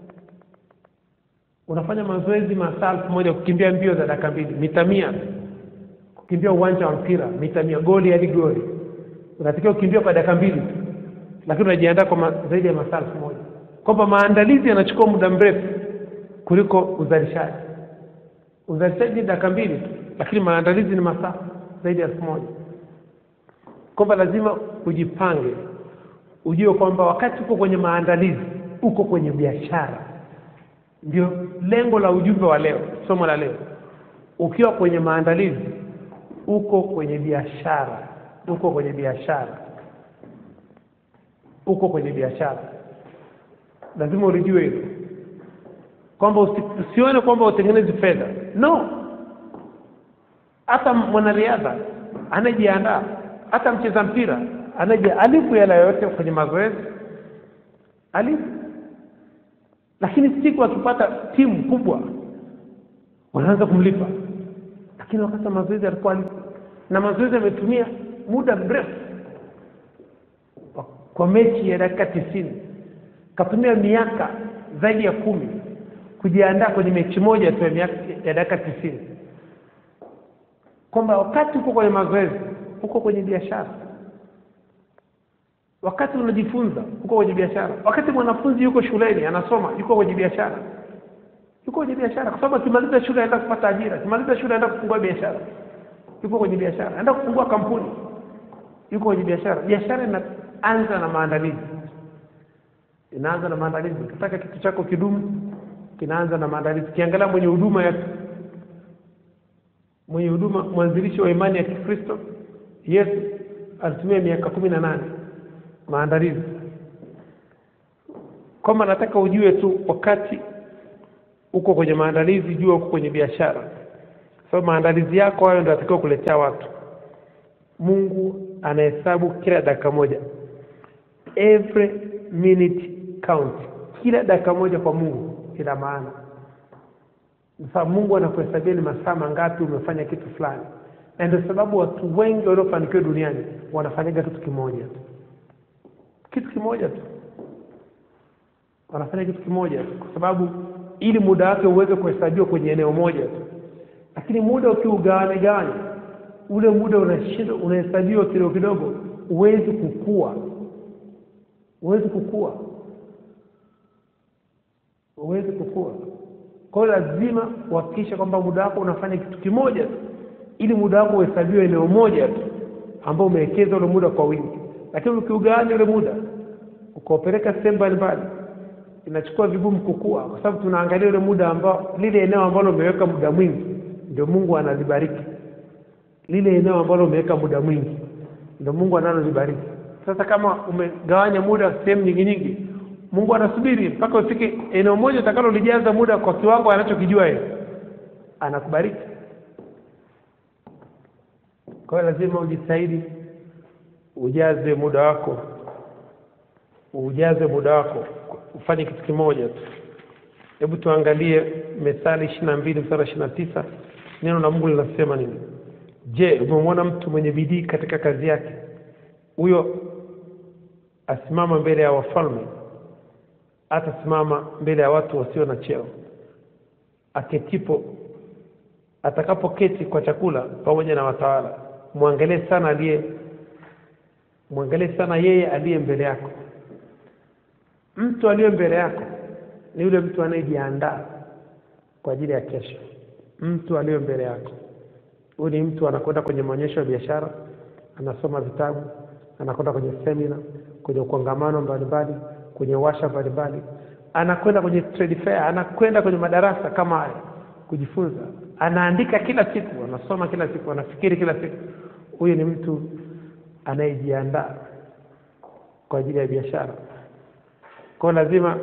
unafanya mazoezi masaa elfu moja kukimbia mbio za dakika mbili mita mia kukimbia uwanja wa mpira mita mia goli hadi goli unatakiwa kukimbia kwa dakika mbili tu lakini unajiandaa kwa ma, zaidi ya masaa elfu moja kwamba maandalizi yanachukua muda mrefu kuliko uzalishaji uzalishaji ni dakika mbili tu lakini maandalizi ni masaa zaidi ya elfu moja kwamba lazima ujipange ujue kwamba wakati uko kwenye maandalizi uko kwenye biashara ndio lengo la ujumbe wa leo somo la leo ukiwa kwenye maandalizi uko kwenye biashara uko kwenye biashara uko kwenye biashara lazima ulijue hilo kwamba usi, usione kwamba utengenezi fedha no hata mwanariadha anayejiandaa hata mcheza mpira anaje alifu hela yoyote kwenye mazoezi alifu lakini siku akipata timu kubwa wanaanza kumlipa lakini wakati wa mazoezi alikuwa alifu na mazoezi ametumia muda mrefu kwa mechi ya dakika tisini katumia miaka zaidi ya kumi kujiandaa kwenye mechi moja tu ya miaka- ya dakika tisini kwamba wakati uko kwenye mazoezi uko kwenye biashara wakati unajifunza uko kwenye biashara wakati mwanafunzi yuko shuleni anasoma yuko kwenye biashara yuko kwenye biashara kwa sababu akimaliza shule aenda kupata ajira akimaliza shule aenda kufungua biashara yuko kwenye biashara aenda kufungua kampuni yuko kwenye biashara biashara inaanza na maandalizi inaanza na maandalizi ukitaka kitu chako kidumu kinaanza na maandalizi ukiangalia mwenye huduma ya mwenye huduma mwanzilishi wa imani ya kikristo yesu alitumia miaka kumi na nane maandalizi kwamba nataka ujue tu wakati uko kwenye maandalizi jua uko kwenye biashara sababu maandalizi yako hayo ndio atakiwa kuletea watu mungu anahesabu kila dakika moja every minute count kila dakika moja kwa mungu ina maana sasa mungu anakuhesabia ni masaa mangapi umefanya kitu fulani na ndio sababu watu wengi waliofanikiwa duniani wanafanyaga kitu kimoja tu kitu kimoja tu wanafanya kitu kimoja tu kwa sababu ili muda wake uweze kuhesabiwa kwenye eneo moja tu lakini muda ukiugawanya gawanya ule muda unashinda unahesabiwa kidogo kidogo huwezi kukua huwezi kukua huwezi kukua kwa hiyo lazima uhakikishe kwamba muda wako unafanya kitu kimoja tu ili muda wako uhesabiwe eneo moja tu ambao umewekeza ule muda kwa wingi lakini ukiugawanya ule muda ukaupeleka sehemu mbalimbali inachukua vigumu kukua kwa sababu tunaangalia ule muda ambao lile eneo ambalo umeweka muda mwingi ndio mungu analibariki lile eneo ambalo umeweka muda mwingi ndio mungu analolibariki sasa kama umegawanya muda sehemu nyingi nyingi mungu anasubiri mpaka ufike eneo moja utakalolijaza muda kwa kiwango anachokijua yeye anakubariki kwa hiyo lazima ujitahidi ujaze muda wako ujaze muda wako ufanye kitu kimoja tu hebu tuangalie methali ishiri na mbili mstari ishiri na tisa neno la mungu linasema nini je umemwona mtu mwenye bidii katika kazi yake huyo asimama mbele ya wafalme atasimama mbele ya watu wasio na cheo aketipo atakapoketi kwa chakula pamoja na watawala mwangalie sana aliye mwangalie sana yeye aliye mbele yako mtu aliye mbele yako ni yule mtu anayejiandaa kwa ajili ya kesho mtu aliye mbele yako huyu ni mtu anakwenda kwenye maonyesho ya biashara anasoma vitabu anakwenda kwenye semina kwenye kongamano mbalimbali kwenye washa mbalimbali anakwenda kwenye trade fair anakwenda kwenye madarasa kama haya kujifunza anaandika kila siku anasoma kila siku anafikiri kila siku huyu ni mtu anayejiandaa kwa ajili ya biashara kwao lazima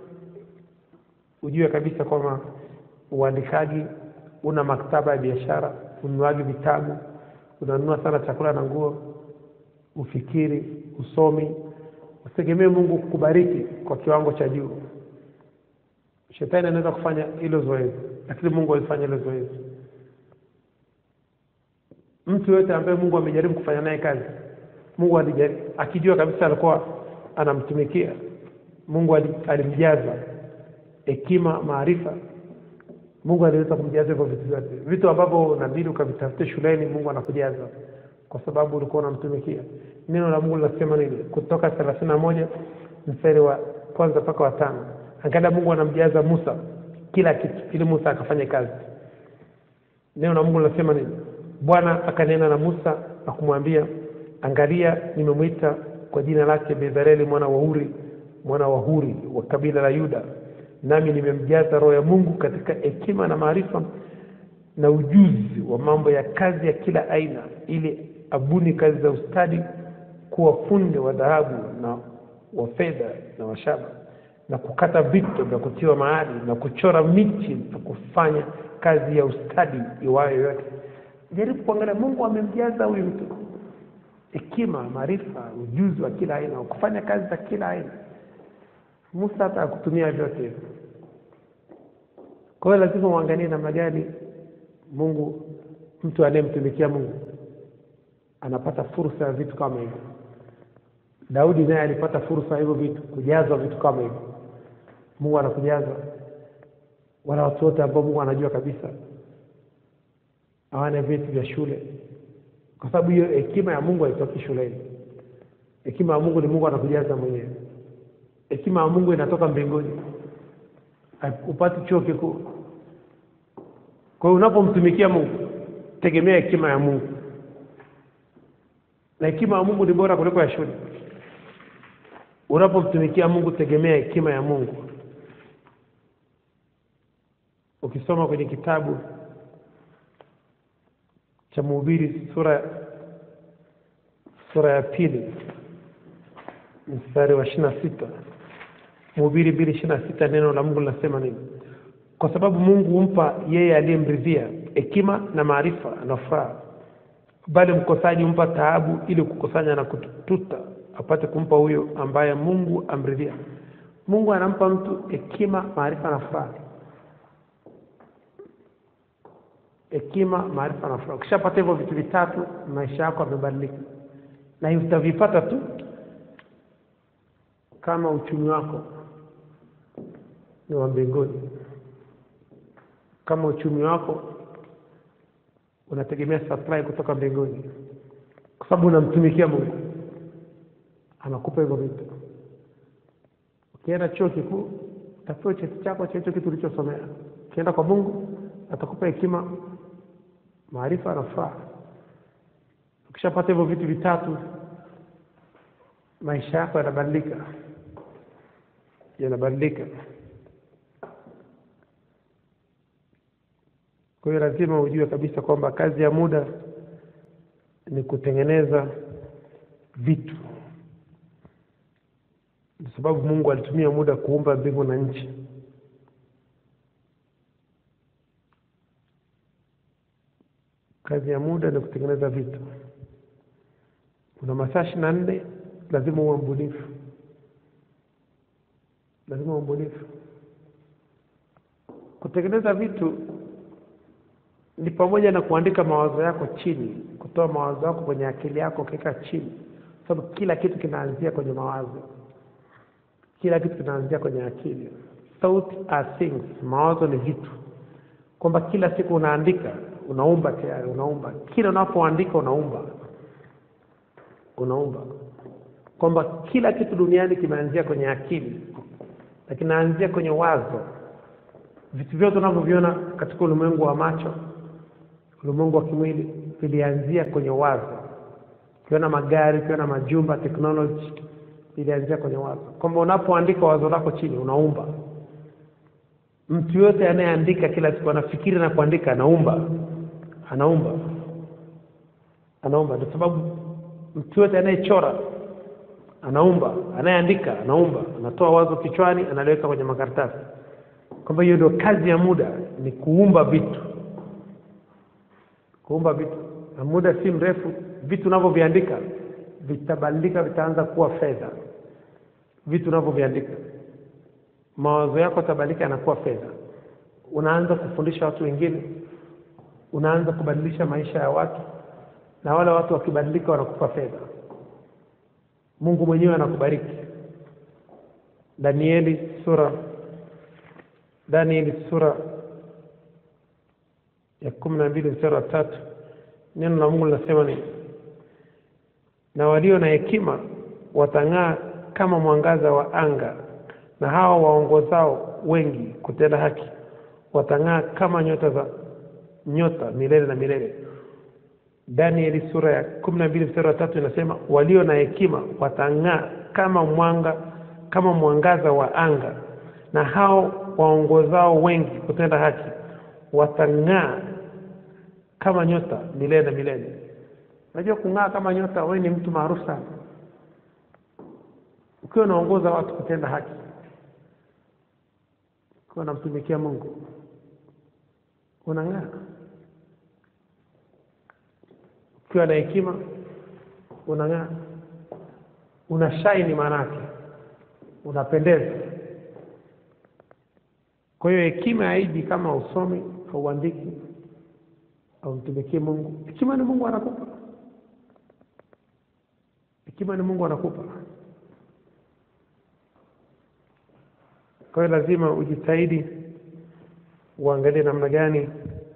ujue kabisa kwamba uandikaji una maktaba ya biashara ununuaji vitabu unanunua sana chakula na nguo ufikiri usomi usitegemee mungu kukubariki kwa kiwango cha juu shetani anaweza kufanya hilo zoezi lakini mungu alifanya hilo zoezi mtu yoyote ambaye mungu amejaribu kufanya naye kazi mungu alijaribu, akijua kabisa alikuwa anamtumikia mungu ali- alimjaza hekima maarifa mungu aliweza kumjaza hivyo vitu vyote vitu ambavyo unabidi ukavitafute shuleni mungu anakujaza kwa sababu ulikuwa unamtumikia neno la mungu linasema nini kutoka thelathini na moja mstari wa kwanza mpaka wa tano angalia mungu anamjaza musa kila kitu ili musa akafanye kazi neno la mungu linasema nini bwana akanena na musa na kumwambia angalia nimemwita kwa jina lake bezareli mwana wa uri mwana wa huri wa kabila la yuda nami nimemjaza roho ya mungu katika hekima na maarifa na ujuzi wa mambo ya kazi ya kila aina ili abuni kazi za ustadi kuwa funde wa dhahabu na wa fedha na wa shaba na kukata vito vya kutiwa mahali na kuchora miti na kufanya kazi ya ustadi iwayo yote jaribu kuangalia mungu amemjaza huyu mtu hekima maarifa ujuzi wa kila aina wa kufanya kazi za kila aina musa hata akutumia vyote hivyo kwa hiyo lazima uangalie namna gani mungu mtu anayemtumikia mungu anapata fursa ya vitu kama hivyo daudi naye alipata fursa ya hivyo vitu kujazwa vitu kama hivyo mungu anakujaza wala watu wote ambao mungu anajua kabisa hawana vyeti vya shule kwa sababu hiyo hekima ya mungu haitoki shuleni hekima ya mungu ni mungu anakujaza mwenyewe hekima ya mungu inatoka mbinguni upati chuo kikuu kwa hiyo unapomtumikia mungu tegemea hekima ya mungu na hekima ya mungu ni bora kuliko ya shule unapomtumikia mungu tegemea hekima ya mungu ukisoma kwenye kitabu cha mhubiri sura sura ya pili mstari wa ishiri na sita mhubiri mbili ishiri na sita neno la mungu linasema nini kwa sababu mungu humpa yeye aliyemridhia hekima na maarifa na furaha bali mkosaji humpa taabu ili kukusanya na kututa apate kumpa huyo ambaye mungu amridhia mungu anampa mtu hekima maarifa na furaha hekima maarifa na furaha ukishapata hivyo vitu vitatu maisha yako yamebadilika na utavipata tu kama uchumi wako ni wa mbinguni kama uchumi wako unategemea supply kutoka mbinguni kwa sababu unamtumikia mungu anakupa hivyo vitu ukienda chuo kikuu utapewa cheti chako cha hicho kitu ulichosomea ukienda kwa mungu atakupa hekima maarifa na furaha ukishapata hivyo vitu vitatu maisha yako yanabadilika yanabadilika kwa hiyo lazima ujue kabisa kwamba kazi ya muda ni kutengeneza vitu kwa sababu mungu alitumia muda kuumba mbingu na nchi kazi ya muda ni kutengeneza vitu una masaa ishiri na nne lazima uwe mbunifu lazima uwe mbunifu. Kutengeneza vitu ni pamoja na kuandika mawazo yako chini, kutoa mawazo yako kwenye akili yako ukiweka chini, sababu kila kitu kinaanzia kwenye mawazo, kila kitu kinaanzia kwenye akili. Thoughts are things, mawazo ni vitu, kwamba kila siku unaandika, unaumba tayari, unaumba. Kila unapoandika unaumba, unaumba, kwamba kila kitu duniani kimeanzia kwenye akili na kinaanzia kwenye wazo. Vitu vyote unavyoviona katika ulimwengu wa macho, ulimwengu wa kimwili, vilianzia kwenye wazo. Ukiona magari, ukiona majumba, technology ilianzia kwenye wazo, kwamba unapoandika wazo lako chini unaumba. Mtu yote anayeandika kila siku anafikiri na kuandika, anaumba, anaumba, anaumba. Ndio sababu mtu yote anayechora anaumba, anayeandika anaumba, anatoa wazo kichwani, analiweka kwenye makaratasi, kwamba hiyo ndio kazi ya muda, ni kuumba vitu, kuumba vitu, na muda si mrefu vitu unavyoviandika vitabadilika, vitaanza kuwa fedha. Vitu unavyoviandika, mawazo yako yatabadilika, yanakuwa fedha. Unaanza kufundisha watu wengine, unaanza kubadilisha maisha ya watu, na wale watu wakibadilika, wanakupa fedha. Mungu mwenyewe anakubariki. Danieli sura Danieli sura ya kumi na mbili mstari wa tatu neno la Mungu linasema ni na walio na hekima watang'aa kama mwangaza wa anga, na hao waongozao wengi kutenda haki watang'aa kama nyota za nyota milele na milele. Danieli sura ya kumi na mbili mstari wa tatu inasema walio na hekima watang'aa kama mwanga kama mwangaza wa anga, na hao waongozao wengi kutenda haki watang'aa kama nyota milele na milele. Unajua kung'aa kama nyota, wewe ni mtu maarufu sana ukiwa unaongoza watu kutenda haki, ukiwa unamtumikia Mungu unang'aa. Ukiwa na hekima unang'aa, una shine, maana yake unapendeza. Kwa hiyo hekima haiji kama usomi au uandiki au mtumikie Mungu. Hekima ni Mungu anakupa, hekima ni Mungu anakupa. Kwa hiyo lazima ujitahidi uangalie namna gani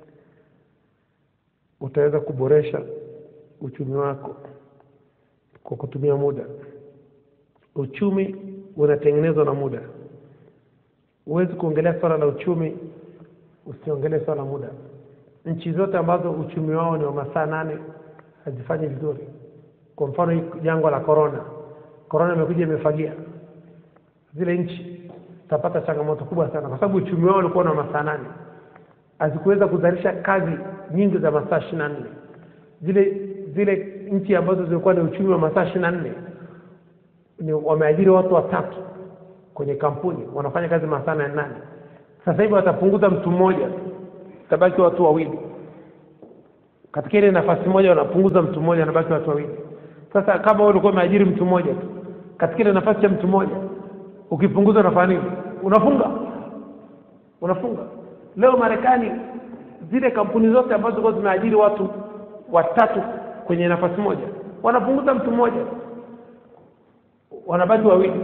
utaweza kuboresha uchumi wako kwa kutumia muda. Uchumi unatengenezwa na muda. Huwezi kuongelea swala la uchumi usiongelee swala la muda. Nchi zote ambazo uchumi wao ni wa masaa nane hazifanyi vizuri. Kwa mfano hii jangwa la corona, corona imekuja imefagia zile nchi, utapata changamoto kubwa sana, kwa sababu uchumi wao ulikuwa na masaa nane, hazikuweza kuzalisha kazi nyingi za masaa ishirini na nne. Zile zile nchi ambazo zilikuwa na uchumi wa masaa ishirini na nne ni wameajiri watu watatu kwenye kampuni wanafanya kazi masaa nane nane. Sasa hivi watapunguza mtu mmoja, tabaki watu wawili katika ile nafasi moja, wanapunguza mtu mmoja, wanabaki watu wawili. Sasa kama wewe ulikuwa umeajiri mtu mmoja tu katika ile nafasi ya mtu mmoja, ukipunguza unafanya nini? Unafunga, unafunga. Leo Marekani, zile kampuni zote ambazo zilikuwa zimeajiri watu watatu kwenye nafasi moja, wanapunguza mtu mmoja, wanabaki wawili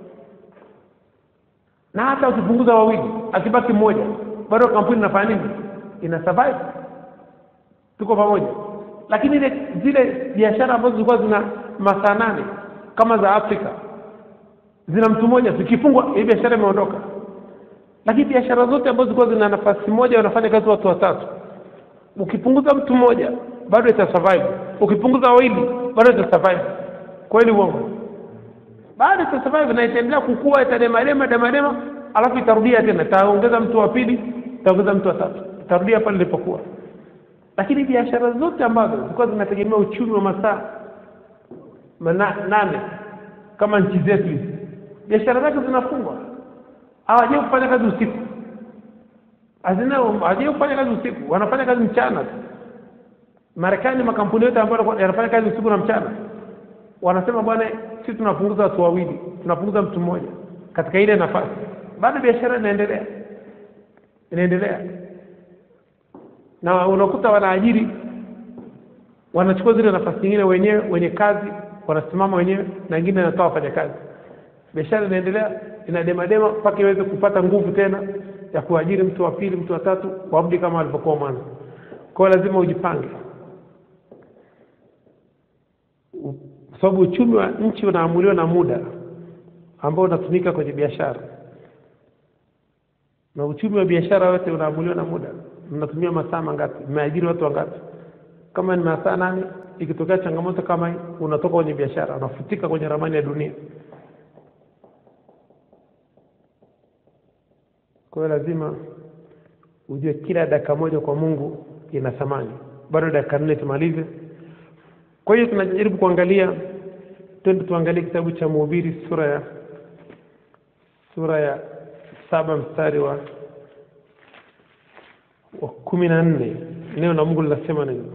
na hata ukipunguza wawili akibaki mmoja bado kampuni inafanya nini? Ina survive. Tuko pamoja. Lakini ile zile biashara ambazo zilikuwa zina masaa nane kama za Afrika zina mtu mmoja, zikifungwa hii biashara imeondoka. Lakini biashara zote ambazo zilikuwa zina nafasi moja wanafanya kazi watu watatu, ukipunguza mtu mmoja bado ita survive, ukipunguza wawili bado ita survive. Kweli uongo? bado ita survive na itaendelea kukua, itademalema demalema, alafu itarudia tena, itaongeza mtu wa pili, itaongeza mtu wa tatu, itarudia pale ilipokuwa. Lakini biashara zote ambazo zilikuwa zinategemea uchumi wa masaa mana- nane kama nchi zetu hizi, biashara zake zinafungwa, hawajai kufanya kazi usiku, hazina hawajai kufanya kazi usiku, wanafanya kazi mchana tu. Marekani, makampuni yote ambayo yanafanya kazi usiku na mchana wanasema bwana, sisi tunapunguza watu wawili, tunapunguza mtu mmoja. katika ile nafasi bado biashara inaendelea inaendelea na unakuta wanaajiri wanachukua zile nafasi nyingine wenyewe wenye kazi wanasimama wenyewe na wengine wanatoa wafanyakazi biashara inaendelea inademadema mpaka iweze kupata nguvu tena ya kuajiri mtu wa pili mtu wa tatu warudi kama walivyokuwa mwanzo kwa hiyo lazima ujipange U- kwa sababu uchumi wa nchi unaamuliwa na muda ambao unatumika kwenye biashara na uchumi wa biashara wote unaamuliwa na muda mnatumia masaa mangapi mmeajiri watu wangapi kama ni masaa nane ikitokea changamoto kama hii unatoka kwenye biashara unafutika kwenye ramani ya dunia kwa hiyo lazima ujue kila dakika moja kwa mungu ina thamani bado dakika nne tumalize kwa hiyo tunajaribu kuangalia twende tuangalie kitabu cha mhubiri sura ya sura ya saba mstari wa wa kumi na nne neno la mungu linasema nini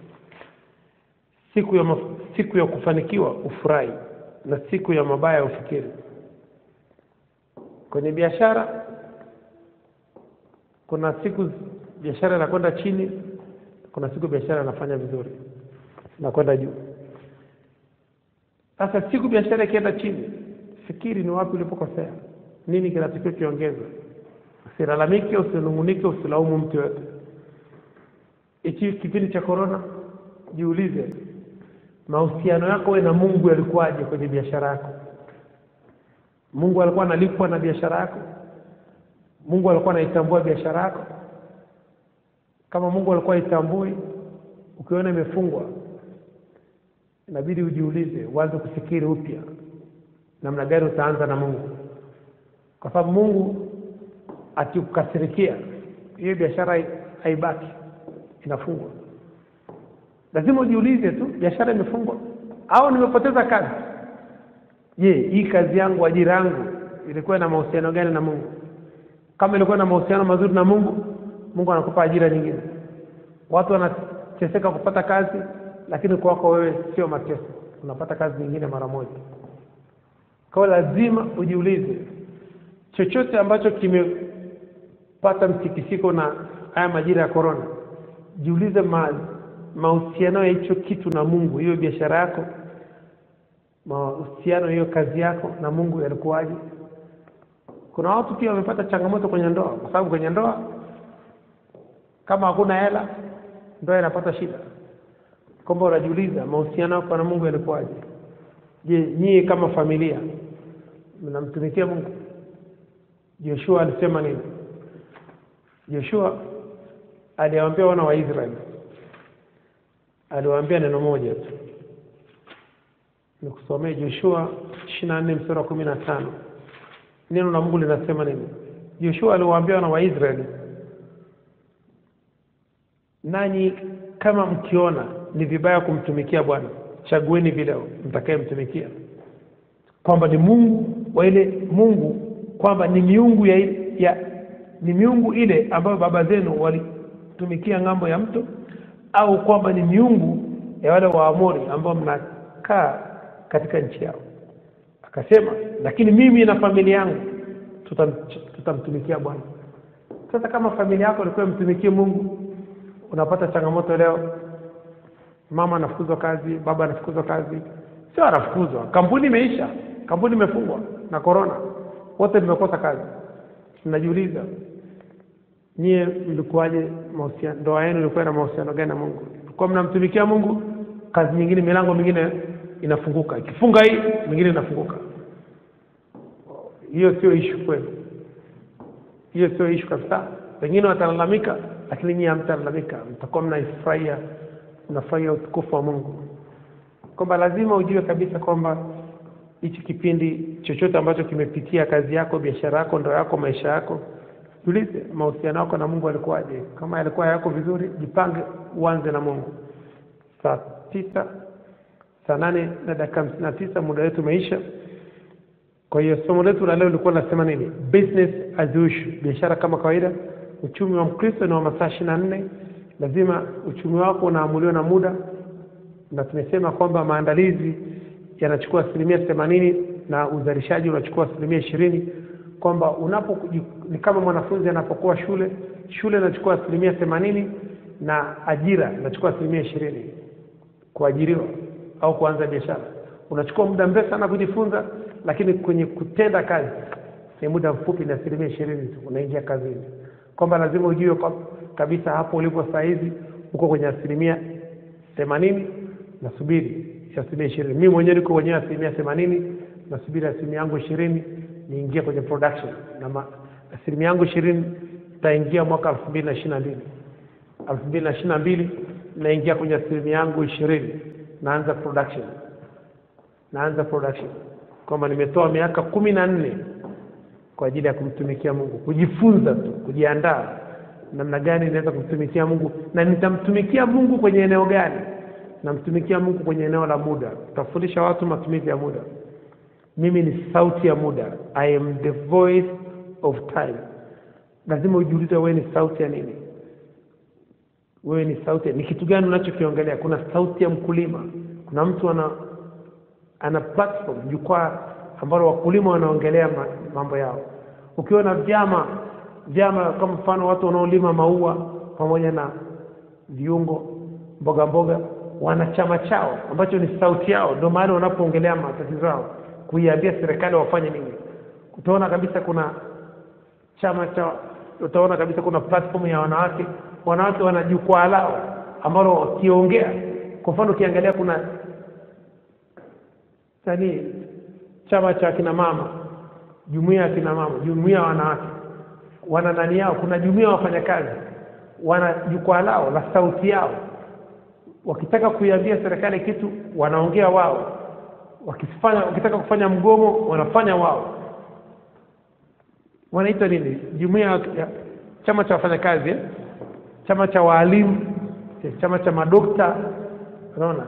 siku ya, maf- siku ya kufanikiwa ufurahi na siku ya mabaya ufikiri kwenye biashara kuna siku biashara inakwenda chini kuna siku biashara inafanya vizuri inakwenda juu sasa siku biashara ikienda chini fikiri ni wapi ulipokosea nini kinatakiwa kiongezwe usilalamike usinungunike usilaumu mtu yoyote hichi kipindi cha korona jiulize mahusiano yako we na mungu yalikuwaje kwenye biashara yako mungu alikuwa analipwa na biashara yako mungu alikuwa anaitambua biashara yako kama mungu alikuwa haitambui ukiona imefungwa inabidi ujiulize uanze kufikiri upya namna gani utaanza na mungu kwa sababu mungu akikukasirikia hiyo biashara hai- haibaki inafungwa lazima ujiulize tu biashara imefungwa au nimepoteza kazi je hii kazi yangu ajira yangu ilikuwa na mahusiano gani na mungu kama ilikuwa na mahusiano mazuri na mungu mungu anakupa ajira nyingine watu wanateseka kupata kazi lakini kwako wewe sio mateso unapata kazi nyingine mara moja kwa hiyo lazima ujiulize chochote ambacho kimepata mtikisiko na haya majira ya korona jiulize ma, mahusiano ya hicho kitu na mungu hiyo biashara yako mahusiano hiyo kazi yako na mungu yalikuwaje kuna watu pia wamepata changamoto kwenye ndoa kwa sababu kwenye ndoa kama hakuna hela ndoa inapata shida kwamba unajiuliza mahusiano yako na mungu yalikuwaje je nyie kama familia mnamtumikia mungu joshua alisema nini joshua aliwaambia wana wa israeli aliwaambia neno moja tu nikusomee joshua ishiri na nne mstari wa kumi na tano neno la mungu linasema nini joshua aliwaambia wana wa israeli nanyi kama mkiona ni vibaya kumtumikia bwana chagueni vile mtakayemtumikia kwamba ni mungu wa ile mungu kwamba ni miungu ya, ya ni miungu ile ambayo baba zenu walitumikia ng'ambo ya mto au kwamba ni miungu ya wale waamori ambao mnakaa katika nchi yao akasema lakini mimi na familia yangu tutam, tutamtumikia bwana sasa kama familia yako ilikuwa mtumikie mungu unapata changamoto leo mama anafukuzwa kazi baba anafukuzwa kazi sio anafukuzwa kampuni imeisha kampuni imefungwa na korona wote mmekosa kazi mnajiuliza nyie mlikuwaje mahusiano ndoa yenu ilikuwa na mahusiano gani na mungu kwa mnamtumikia mungu kazi nyingine milango mingine inafunguka ikifunga hii mingine inafunguka hiyo sio ishu kwenu hiyo sio ishu kabisa wengine watalalamika lakini nyie hamtalalamika mtakuwa mnaifurahia mnafurahia utukufu wa mungu kwamba lazima ujue kabisa kwamba hichi kipindi chochote ambacho kimepitia kazi yako biashara yako ndoa yako maisha yako jiulize mahusiano yako na mungu alikuwaje kama yalikuwa yako vizuri jipange uanze na mungu saa tisa saa nane na dakika hamsini na tisa muda wetu umeisha kwa hiyo somo letu la leo lilikuwa linasema nini business as usual biashara kama kawaida uchumi wa mkristo ni wa masaa ishiri na nne lazima uchumi wako unaamuliwa na muda na tumesema kwamba maandalizi yanachukua asilimia themanini na uzalishaji unachukua asilimia ishirini kwamba unapo ni kama mwanafunzi anapokuwa shule shule inachukua asilimia themanini na ajira inachukua asilimia ishirini kuajiriwa au kuanza biashara unachukua muda mrefu sana kujifunza lakini kwenye kutenda kazi ni muda mfupi ni asilimia ishirini tu unaingia kazini kwamba lazima ujue kwa, kabisa hapo ulipo saa hizi uko kwenye asilimia themanini nasubiri asilimia ishirini mi mwenyewe niko kwenyewe asilimia themanini nasubiri asilimia yangu ishirini niingie kwenye production na ma, asilimia yangu ishirini taingia mwaka elfu mbili na ishiri na mbili elfu mbili na ishiri na mbili naingia kwenye asilimia yangu ishirini naanza production naanza production kwamba nimetoa miaka kumi na nne kwa ajili ya kumtumikia mungu kujifunza tu kujiandaa namna gani inaweza kumtumikia mungu na nitamtumikia mungu kwenye eneo gani namtumikia mungu kwenye eneo la muda tutafundisha watu matumizi ya muda mimi ni sauti ya muda i am the voice of time lazima ujiulize wewe ni sauti ya nini wewe ni sauti ya- ni kitu gani unachokiongelea kuna sauti ya mkulima kuna mtu ana ana platform jukwaa ambalo wakulima wanaongelea ma- mambo yao ukiwa na vyama vyama kama mfano watu wanaolima maua pamoja na viungo mboga mboga wana chama chao ambacho ni sauti yao ndio mahali wanapoongelea matatizo yao kuiambia serikali wafanye nini utaona kabisa kuna chama cha utaona kabisa kuna platform ya wanawake wanawake wana jukwaa lao ambalo wakiongea kwa mfano ukiangalia kuna nani chama cha kina mama jumuiya ya kina mama jumuiya ya wanawake wana nani yao kuna jumuiya ya wafanyakazi wana jukwaa lao la sauti yao wakitaka kuiambia serikali kitu wanaongea wao wakifanya wakitaka kufanya mgomo wanafanya wao wanaita nini jumuiya ya ya- chama cha wafanyakazi eh? chama cha waalimu eh, chama cha madokta unaona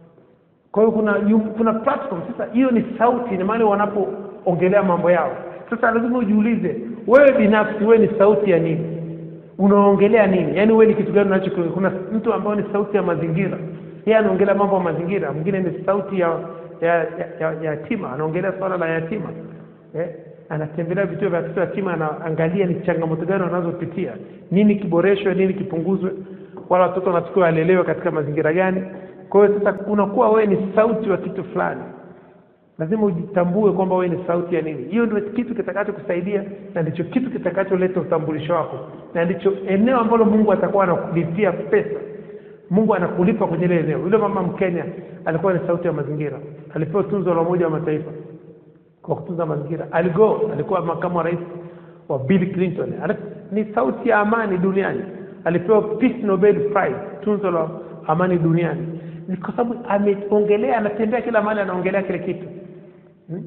kwa hiyo kuna yu- kuna platform sasa hiyo ni sauti ni mahali wanapoongelea mambo yao sasa lazima ujiulize wewe binafsi wewe ni sauti ya nini unaongelea nini yaani wewe ni kitu gani unacho kuna mtu ambaye ni sauti ya mazingira yeye anaongelea mambo ya mazingira mwingine ni sauti ya ya, ya, ya, ya yatima anaongelea swala la yatima eh? anatembelea vituo vya watoto yatima anaangalia ni changamoto gani wanazopitia nini kiboreshwe nini kipunguzwe wala watoto wanatakiwa walelewe katika mazingira gani kwa hiyo sasa unakuwa wewe ni sauti wa kitu fulani lazima ujitambue kwamba wewe ni sauti ya nini hiyo ndio kitu kitakachokusaidia na ndicho kitu kitakacholeta utambulisho wako na ndicho eneo ambalo mungu atakuwa anakulipia pesa mungu anakulipa kwenye ile eneo yule mama mkenya alikuwa ni sauti ya mazingira alipewa tunzo la umoja wa mataifa kwa kutunza mazingira aligo alikuwa makamu wa rais wa bill clinton Ana- ni sauti ya amani duniani alipewa peace nobel prize tunzo la amani duniani ni kwa sababu ameongelea anatembea kila mahali anaongelea kile kitu Hmm?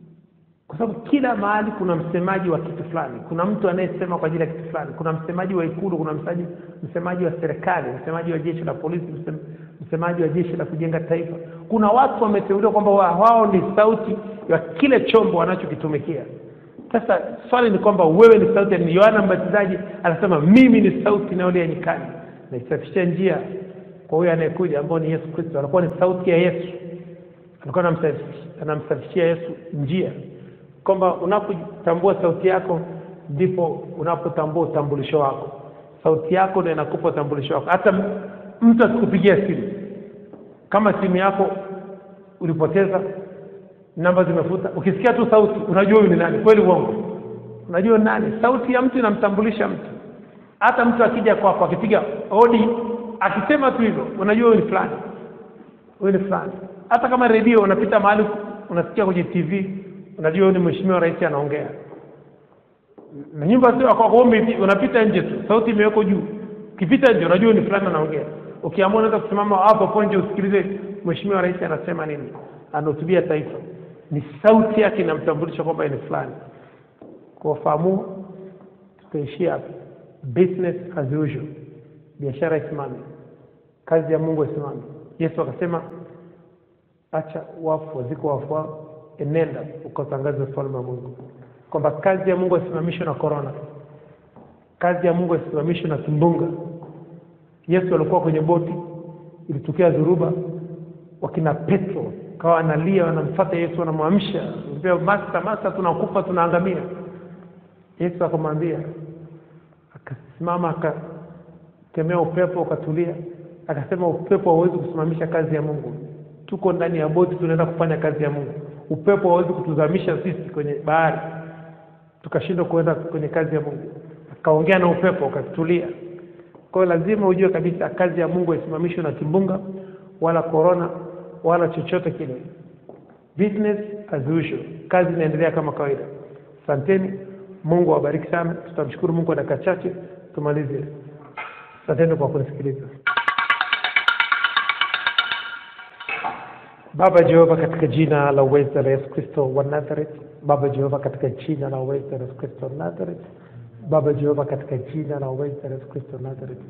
kwa sababu kila mahali kuna msemaji wa kitu fulani kuna mtu anayesema kwa ajili ya kitu fulani kuna msemaji wa ikulu kuna msemaji, msemaji wa serikali msemaji wa jeshi la polisi msem, msemaji wa jeshi la kujenga taifa kuna watu wameteuliwa kwamba wa- wao ni sauti ya kile chombo wanachokitumikia sasa swali ni kwamba wewe ni sauti ya nini? yohana mbatizaji anasema mimi ni sauti inayolia nyikani naisafisha njia kwa huyo anayekuja ambao ni yesu kristo anakuwa ni sauti ya yesu alikuwa anamsafishia- anamsafishia yesu njia kwamba unapotambua sauti yako ndipo unapotambua utambulisho wako sauti yako ndio inakupa utambulisho wako hata m- mtu asikupigia simu kama simu yako ulipoteza namba zimefuta ukisikia tu sauti unajua huyu ni nani kweli uongo unajua ni nani sauti ya mtu inamtambulisha mtu hata mtu akija kwako akipiga hodi akisema tu hivyo unajua huyu ni fulani huyu ni fulani hata kama redio unapita mahali unasikia kwenye tv unajua huyu ni mheshimiwa rais anaongea na nyumba sio kwako wewe unapita nje tu sauti imewekwa juu ukipita nje unajua huyu ni fulani anaongea ukiamua unaweza kusimama hapo hapo nje usikilize mheshimiwa rais anasema nini anahutubia taifa ni sauti yake inamtambulisha kwamba yeye ni fulani kwa fahamu tutaishia hapa business as usual biashara isimame kazi ya mungu isimame yesu akasema acha wafu waziko wafu wao enenda ukatangaze ufalme wa mungu kwamba kazi ya mungu isimamishwe na korona kazi ya mungu isimamishwe na kimbunga yesu alikuwa kwenye boti ilitokea dhuruba wakina petro kawa analia wanamfuata yesu wanamwamsha ambia master master tunakufa tunaangamia yesu akamwambia akasimama akakemea upepo ukatulia akasema upepo hauwezi kusimamisha kazi ya mungu tuko ndani ya boti tunaenda kufanya kazi ya mungu upepo hauwezi kutuzamisha sisi kwenye bahari tukashindwa kuenda kwenye kazi ya mungu akaongea na upepo ukatulia kwa hiyo lazima ujue kabisa kazi ya mungu haisimamishwi na kimbunga wala korona wala chochote kile business as usual kazi inaendelea kama kawaida asanteni mungu awabariki sana tutamshukuru mungu kwa dakika chache tumalize asanteni kwa kunisikiliza baba jehova katika jina la uweza la yesu kristo wa nazareth baba jehova katika jina la uweza la yesu kristo wa nazareth baba jehova katika jina la uweza la yesu kristo wa nazareth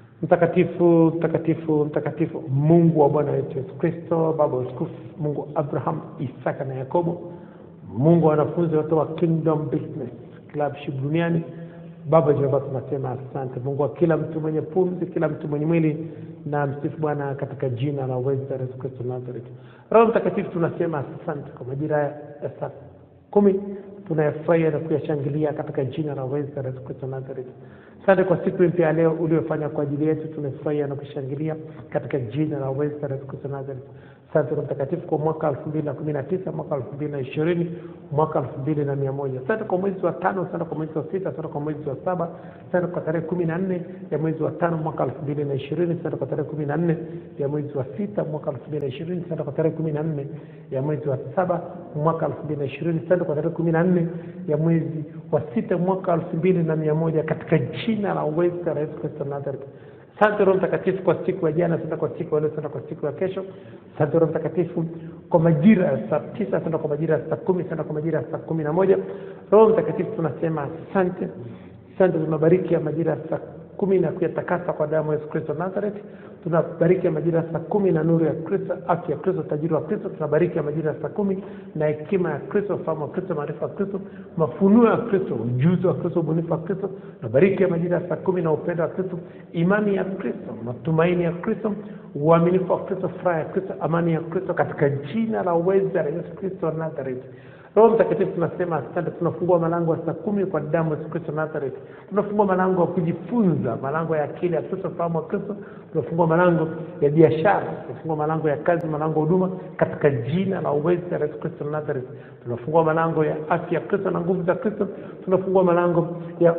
mtakatifu mtakatifu mtakatifu mungu wa bwana wetu yesu kristo baba wa utukufu mungu wa abraham isaka na yakobo mungu wa wanafunzi wote wa kingdom business clubship duniani baba jehova tunasema asante mungu wa kila mtu mwenye pumzi kila mtu mwenye mwili na msifu bwana katika jina la uweza la yesu kristo nazareth roho mtakatifu tunasema asante kwa majira ya saa kumi tunayafurahia na kuyashangilia katika jina la uweza la yesu kristo nazareth asante kwa siku mpya ya leo uliofanya kwa ajili yetu tunafurahia na kushangilia katika jina la uweza la yesu kristo nazareth asante roho mtakatifu kwa mwaka elfu mbili na kumi na tisa mwaka elfu mbili na ishirini mwaka elfu mbili na mia moja asante kwa mwezi wa tano asante kwa mwezi wa sita asante kwa mwezi wa saba asante kwa tarehe kumi na nne ya mwezi wa tano mwaka elfu mbili na ishirini asante kwa tarehe kumi na nne ya mwezi wa sita mwaka elfu mbili na ishirini asante kwa tarehe kumi na nne ya mwezi wa saba mwaka elfu mbili na ishirini asante kwa tarehe kumi na nne ya mwezi wa sita mwaka elfu mbili na mia moja katika jina la uweza la yesu kristo nazareth asante roho mtakatifu kwa siku ya jana asante kwa siku ya leo asante kwa siku ya kesho asante roho mtakatifu kwa majira ya saa tisa asante kwa majira ya saa kumi asante kwa majira ya saa kumi na moja roho mtakatifu tunasema asante asante tunabariki ya majira ya saa kumi na kuyatakasa kwa damu ya yesu kristo nazareth tunabariki ya majira ya saa kumi na nuru ya kristo afya ya kristo utajiri wa kristo tunabariki ya majira ya saa kumi na hekima ya kristo ufahamu wa kristo maarifa ya kristo mafunuo ya kristo ujuzi wa kristo ubunifu wa kristo tunabariki ya majira ya saa kumi na upendo wa kristo imani ya kristo matumaini ya kristo uaminifu wa kristo furaha ya kristo amani ya kristo katika jina la uweza la yesu kristo wa nazareth roho mtakatifu tunasema asante tunafungua malango ya saa kumi kwa damu ya yesu kristo nazareth tunafungua malango ya kujifunza malango ya akili ya kristo fahamu wa kristo tunafungua malango ya biashara tunafungua malango ya kazi malango ya huduma katika jina la uweza la yesu kristo nazareth tunafungua malango ya afya ya kristo na nguvu za kristo tunafungua malango ya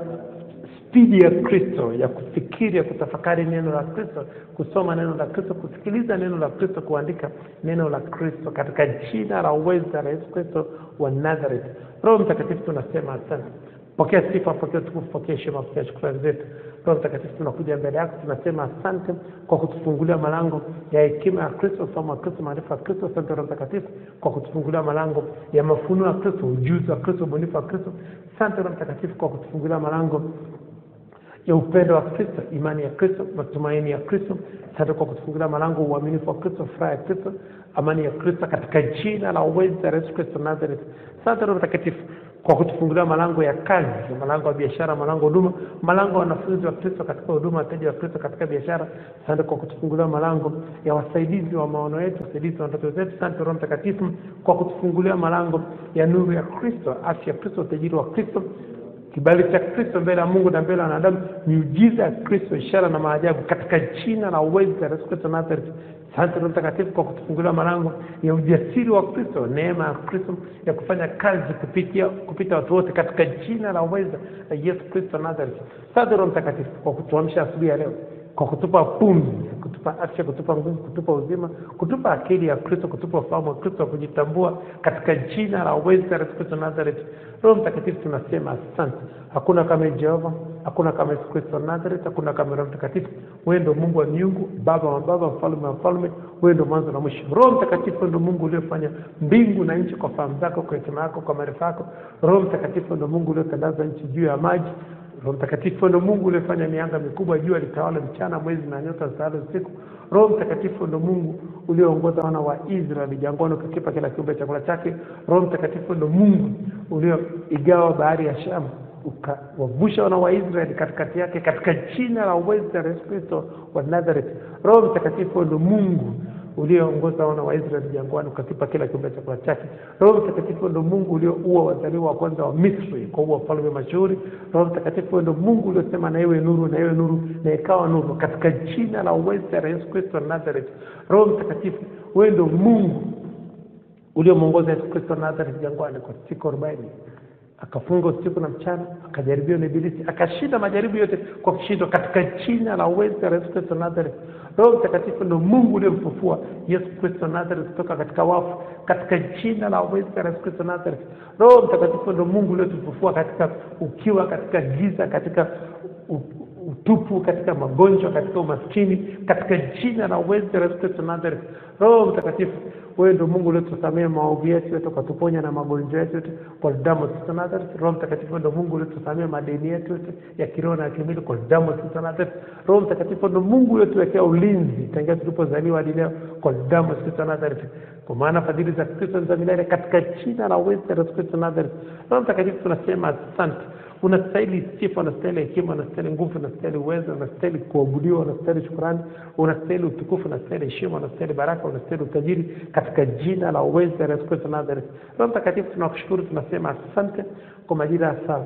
spidi ya kristo ya kufikiri ya kutafakari neno la kristo kusoma neno la kristo kusikiliza neno la kristo kuandika neno la kristo katika jina la uweza la yesu kristo wa nazareth roho mtakatifu tunasema asante pokea sifa pokea utukufu pokea heshima pokea shukrani zetu roho mtakatifu tunakuja mbele yako tunasema asante kwa kutufungulia malango ya hekima ya kristo ufahamu wa kristo maarifa ya kristo asante roho mtakatifu kwa kutufungulia malango ya mafunuo ya kristo ujuzi wa kristo ubunifu wa kristo asante roho mtakatifu kwa kutufungulia malango ya upendo wa kristo imani ya kristo matumaini ya kristo asante kwa kutufungulia malango uaminifu wa kristo furaha ya kristo amani ya kristo katika jina la uweza la yesu kristo nazareth asante roho mtakatifu kwa kutufungulia malango ya kazi malango ya biashara malango ya huduma malango ya wanafunzi wa kristo katika huduma wateja wa kristo katika biashara asante kwa kutufungulia malango ya wasaidizi wa maono yetu wasaidizi wa ndoto zetu asante roho mtakatifu kwa kutufungulia malango ya nuru ya kristo afya ya kristo utajiri wa kristo kibali cha kristo mbele ya mungu na mbele ya wanadamu miujiza ya kristo ishara na maajabu katika jina la uweza la yesu kristo nazareth asante roho mtakatifu kwa kutufungulia malango ya ujasiri wa kristo neema ya kristo ya kufanya kazi kupitia kupita watu wote katika jina la uweza la yesu kristo nazareth asante roho mtakatifu kwa kutuamsha asubuhi ya leo kwa kutupa pumzi kutupa afya kutupa nguvu kutupa uzima kutupa akili ya kristo kutupa ufahamu wa kristo wa kujitambua katika jina la uweza la yesu kristo nazareth roho mtakatifu tunasema asante hakuna kama jehova hakuna kama yesu kristo wa nazareth hakuna kama roho mtakatifu wewe ndo mungu wa miungu baba wa baba mfalme wa mfalme wewe ndo mwanzo na mwisho roho mtakatifu ndo mungu uliofanya mbingu na nchi kwa fahamu zako kwa hekima yako kwa maarifa yako roho mtakatifu ndo mungu uliotandaza nchi juu ya maji roho mtakatifu ndo mungu uliofanya mianga mikubwa jua litawala mchana mwezi na nyota zitawala usiku roho mtakatifu ndo mungu ulioongoza wana wa israeli jangwani ukikipa kila kiumbe chakula chake roho mtakatifu ndo mungu ulioigawa bahari ya shamu ukawavusha wana wa israeli katikati yake katika jina la uweza la yesu kristo wa nazareth roho mtakatifu ndo mungu ulioongoza wana wa Israeli jangwani ukakipa kila kiumbe chakula chake. Roho Mtakatifu ndo Mungu ulioua wazaliwa wa kwanza wa Misri kwa kuua wafalme mashuhuri. Roho Mtakatifu ndo Mungu uliosema na iwe nuru, na iwe nuru, na ikawa nuru, katika jina la uweza la Yesu Kristo wa Nazareth. Roho Mtakatifu, wewe ndo Mungu uliomwongoza Yesu Kristo wa Nazareth jangwani kwa siku arobaini akafunga usiku na mchana, akajaribiwa na Ibilisi, akashinda majaribu yote kwa kushindwa, katika jina la uweza la Yesu Kristo wa Nazareth. Roho Mtakatifu ndo Mungu uliyemfufua Yesu Kristo wa Nazareth kutoka katika wafu, katika jina la uweza la Yesu Kristo wa Nazareth. Roho Mtakatifu ndo Mungu uliyotufufua katika ukiwa, katika giza, katika u- utupu, katika magonjwa, katika umaskini, katika jina la uweza la Yesu Kristo wa Nazareth. Roho Mtakatifu, wewe ndio Mungu uliotusamea maovu yetu yote, ukatuponya na magonjwa yetu yote kwa damu ya Kristo wa Nazareth. Roho Mtakatifu ndio Mungu uliotusamea madeni yetu yote ya kiroho na ya kimwili kwa damu ya Kristo wa Nazareth. Roho Mtakatifu ndio Mungu uliotuwekea ulinzi tangia tulipozaliwa hadi leo kwa damu ya Kristo wa Nazareth. Kwa maana fadhili za Kristo ni za milele katika jina la uweza la Yesu Kristo wa Nazareth. Roho Mtakatifu tunasema asante unastahili sifa, unastahili hekima, unastahili nguvu, unastahili uwezo, unastahili kuabudiwa, unastahili shukurani, unastahili utukufu, unastahili heshima, unastahili baraka, unastahili utajiri katika jina la uweza la Yesu Kristo wa Nazareth. Roho Mtakatifu, tunakushukuru, tunasema asante kwa majira ya saa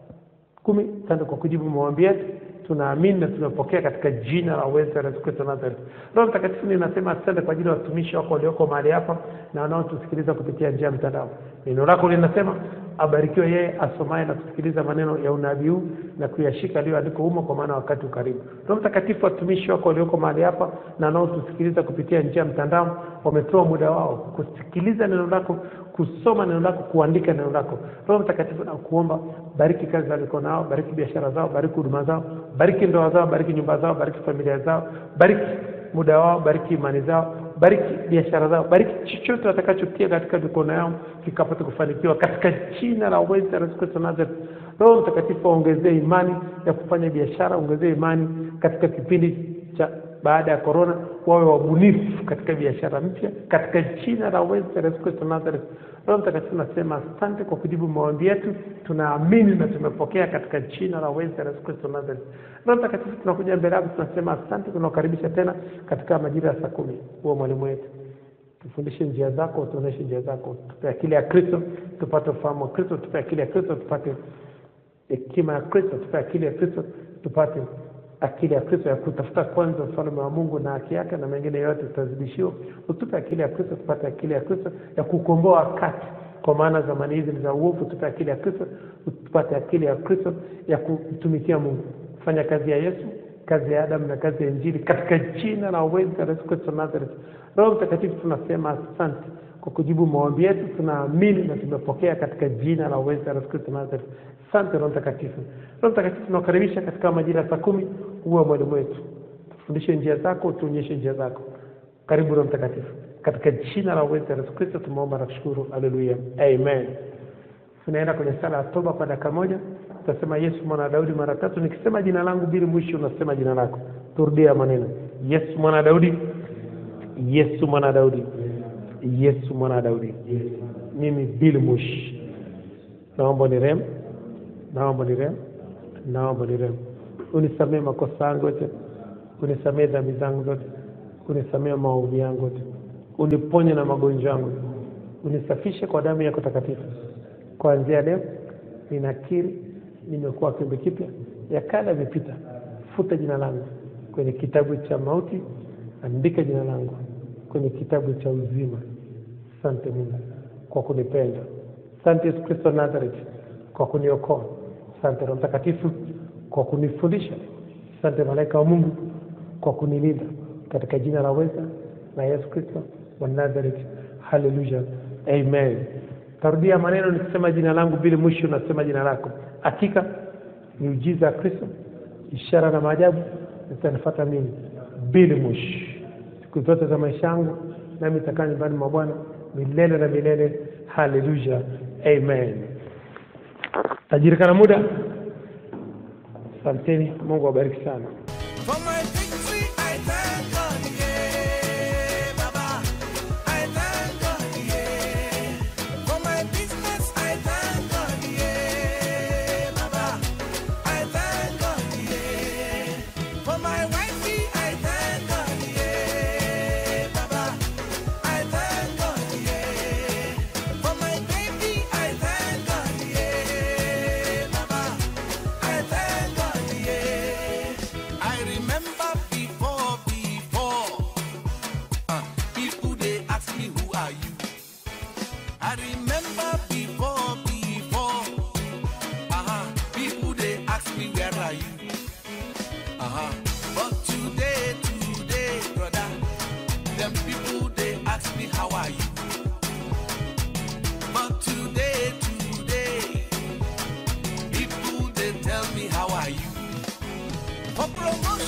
kumi. Asante kwa kujibu maombi yetu, tunaamini na tunapokea katika jina la uweza la Yesu Kristo wa Nazareth. Roho Mtakatifu, ninasema asante kwa ajili ya watumishi wako walioko mahali hapa na wanaotusikiliza kupitia njia ya mtandao. Neno lako linasema abarikiwe yeye asomaye na kusikiliza maneno ya unabii huu na kuyashika aliyoandikwa humo, kwa maana wakati ukaribu. Roho Mtakatifu, watumishi wako walioko mahali hapa na wanaotusikiliza kupitia njia ya mtandao wametoa muda wao kusikiliza neno lako, kusoma neno lako, kuandika neno lako. Roho Mtakatifu, na kuomba bariki kazi za mikono yao, bariki biashara zao, bariki huduma zao, bariki ndoa zao, bariki nyumba zao, bariki familia zao, bariki muda wao, bariki imani zao, bariki biashara zao, bariki chochote watakachotia katika mikono yao kikapata kufanikiwa katika jina la uweza la Yesu Kristo wa Nazareth. Roho Mtakatifu waongezee imani ya kufanya biashara, ongezee imani katika kipindi cha baada ya korona, wawe wabunifu katika biashara mpya katika jina la uweza la Yesu Kristo wa Nazareth. Roho Mtakatifu nasema asante kwa kujibu maombi yetu, tunaamini na tumepokea katika jina la uweza la Yesu Kristo wa Nazareth. Roho Mtakatifu tunakuja mbele yako, tunasema asante, tunakukaribisha tena katika majira ya saa kumi. Huwa mwalimu wetu tufundishe njia zako, tuoneshe njia zako, tupe akili ya Kristo tupate ufahamu wa Kristo, tupe akili ya Kristo tupate hekima ya Kristo, tupe akili ya Kristo tupate akili ya Kristo ya kutafuta kwanza ufalme wa Mungu na haki yake, na mengine yote tutazidishiwa. Utupe akili ya Kristo tupate akili ya Kristo ya kukomboa wakati, kwa maana zamani hizi ni za uovu. Tupe akili ya Kristo tupate akili ya Kristo ya kumtumikia Mungu, fanya kazi ya Yesu, kazi ya Adamu na kazi ya Injili, katika jina la uweza la Yesu Kristo wa Nazareth. Roho Mtakatifu, tunasema asante kwa kujibu maombi yetu, tunaamini na tumepokea katika jina la uweza la Yesu Kristo wa Nazareth. Asante Roho Mtakatifu. Roho Mtakatifu, tunakaribisha katika majira ya saa kumi, uwe mwalimu wetu, tufundishe njia zako, tuonyeshe njia zako. Karibu Roho Mtakatifu, katika jina la uweza la Yesu Kristo tumeomba na kushukuru. Haleluya, amen. Tunaenda kwenye sala ya toba kwa dakika moja. Tutasema Yesu mwana wa Daudi mara tatu. Nikisema jina langu bila mwisho, unasema jina lako. Turudia maneno: Yesu mwana wa Daudi, Yesu mwana wa Daudi, Yesu mwana wa Daudi. Mimi Bill Mush, naomba ni rem, naomba ni rem, naomba ni rem, unisamee makosa yangu yote, unisamee dhambi zangu zote, unisamee maovu yangu yote, uniponye na magonjwa yangu, unisafishe kwa damu yako takatifu. Kuanzia leo ninakiri nimekuwa kiumbe kipya, ya kale yamepita. Futa jina langu kwenye kitabu cha mauti, andika jina langu kwenye kitabu cha uzima. Asante Mungu kwa kunipenda. Asante Yesu Kristo wa Nazareth kwa kuniokoa. Asante Roho Mtakatifu kwa kunifundisha. Asante malaika wa Mungu kwa kunilinda, katika jina la weza la Yesu Kristo wa Nazareth. Haleluya, amen. Tarudia maneno nikisema jina langu bila mwisho, nasema jina lako. Hakika miujiza ya Kristo, ishara na maajabu zitanifuata mimi bila mwisho siku zote za maisha yangu, nami nitakaa nyumbani mwa Bwana milele na milele. Haleluya, amen. Tajirika muda. Asanteni, Mungu awabariki sana. For my victory, I thank God, yeah, Baba. I thank God, yeah. For my business, I thank God, yeah, Baba. I thank God, yeah. For my wifey, I thank God, yeah, Baba. Uh-huh. But today, today, brother, them people they ask me how are you. But today, today, people they tell me how are you. For promotion.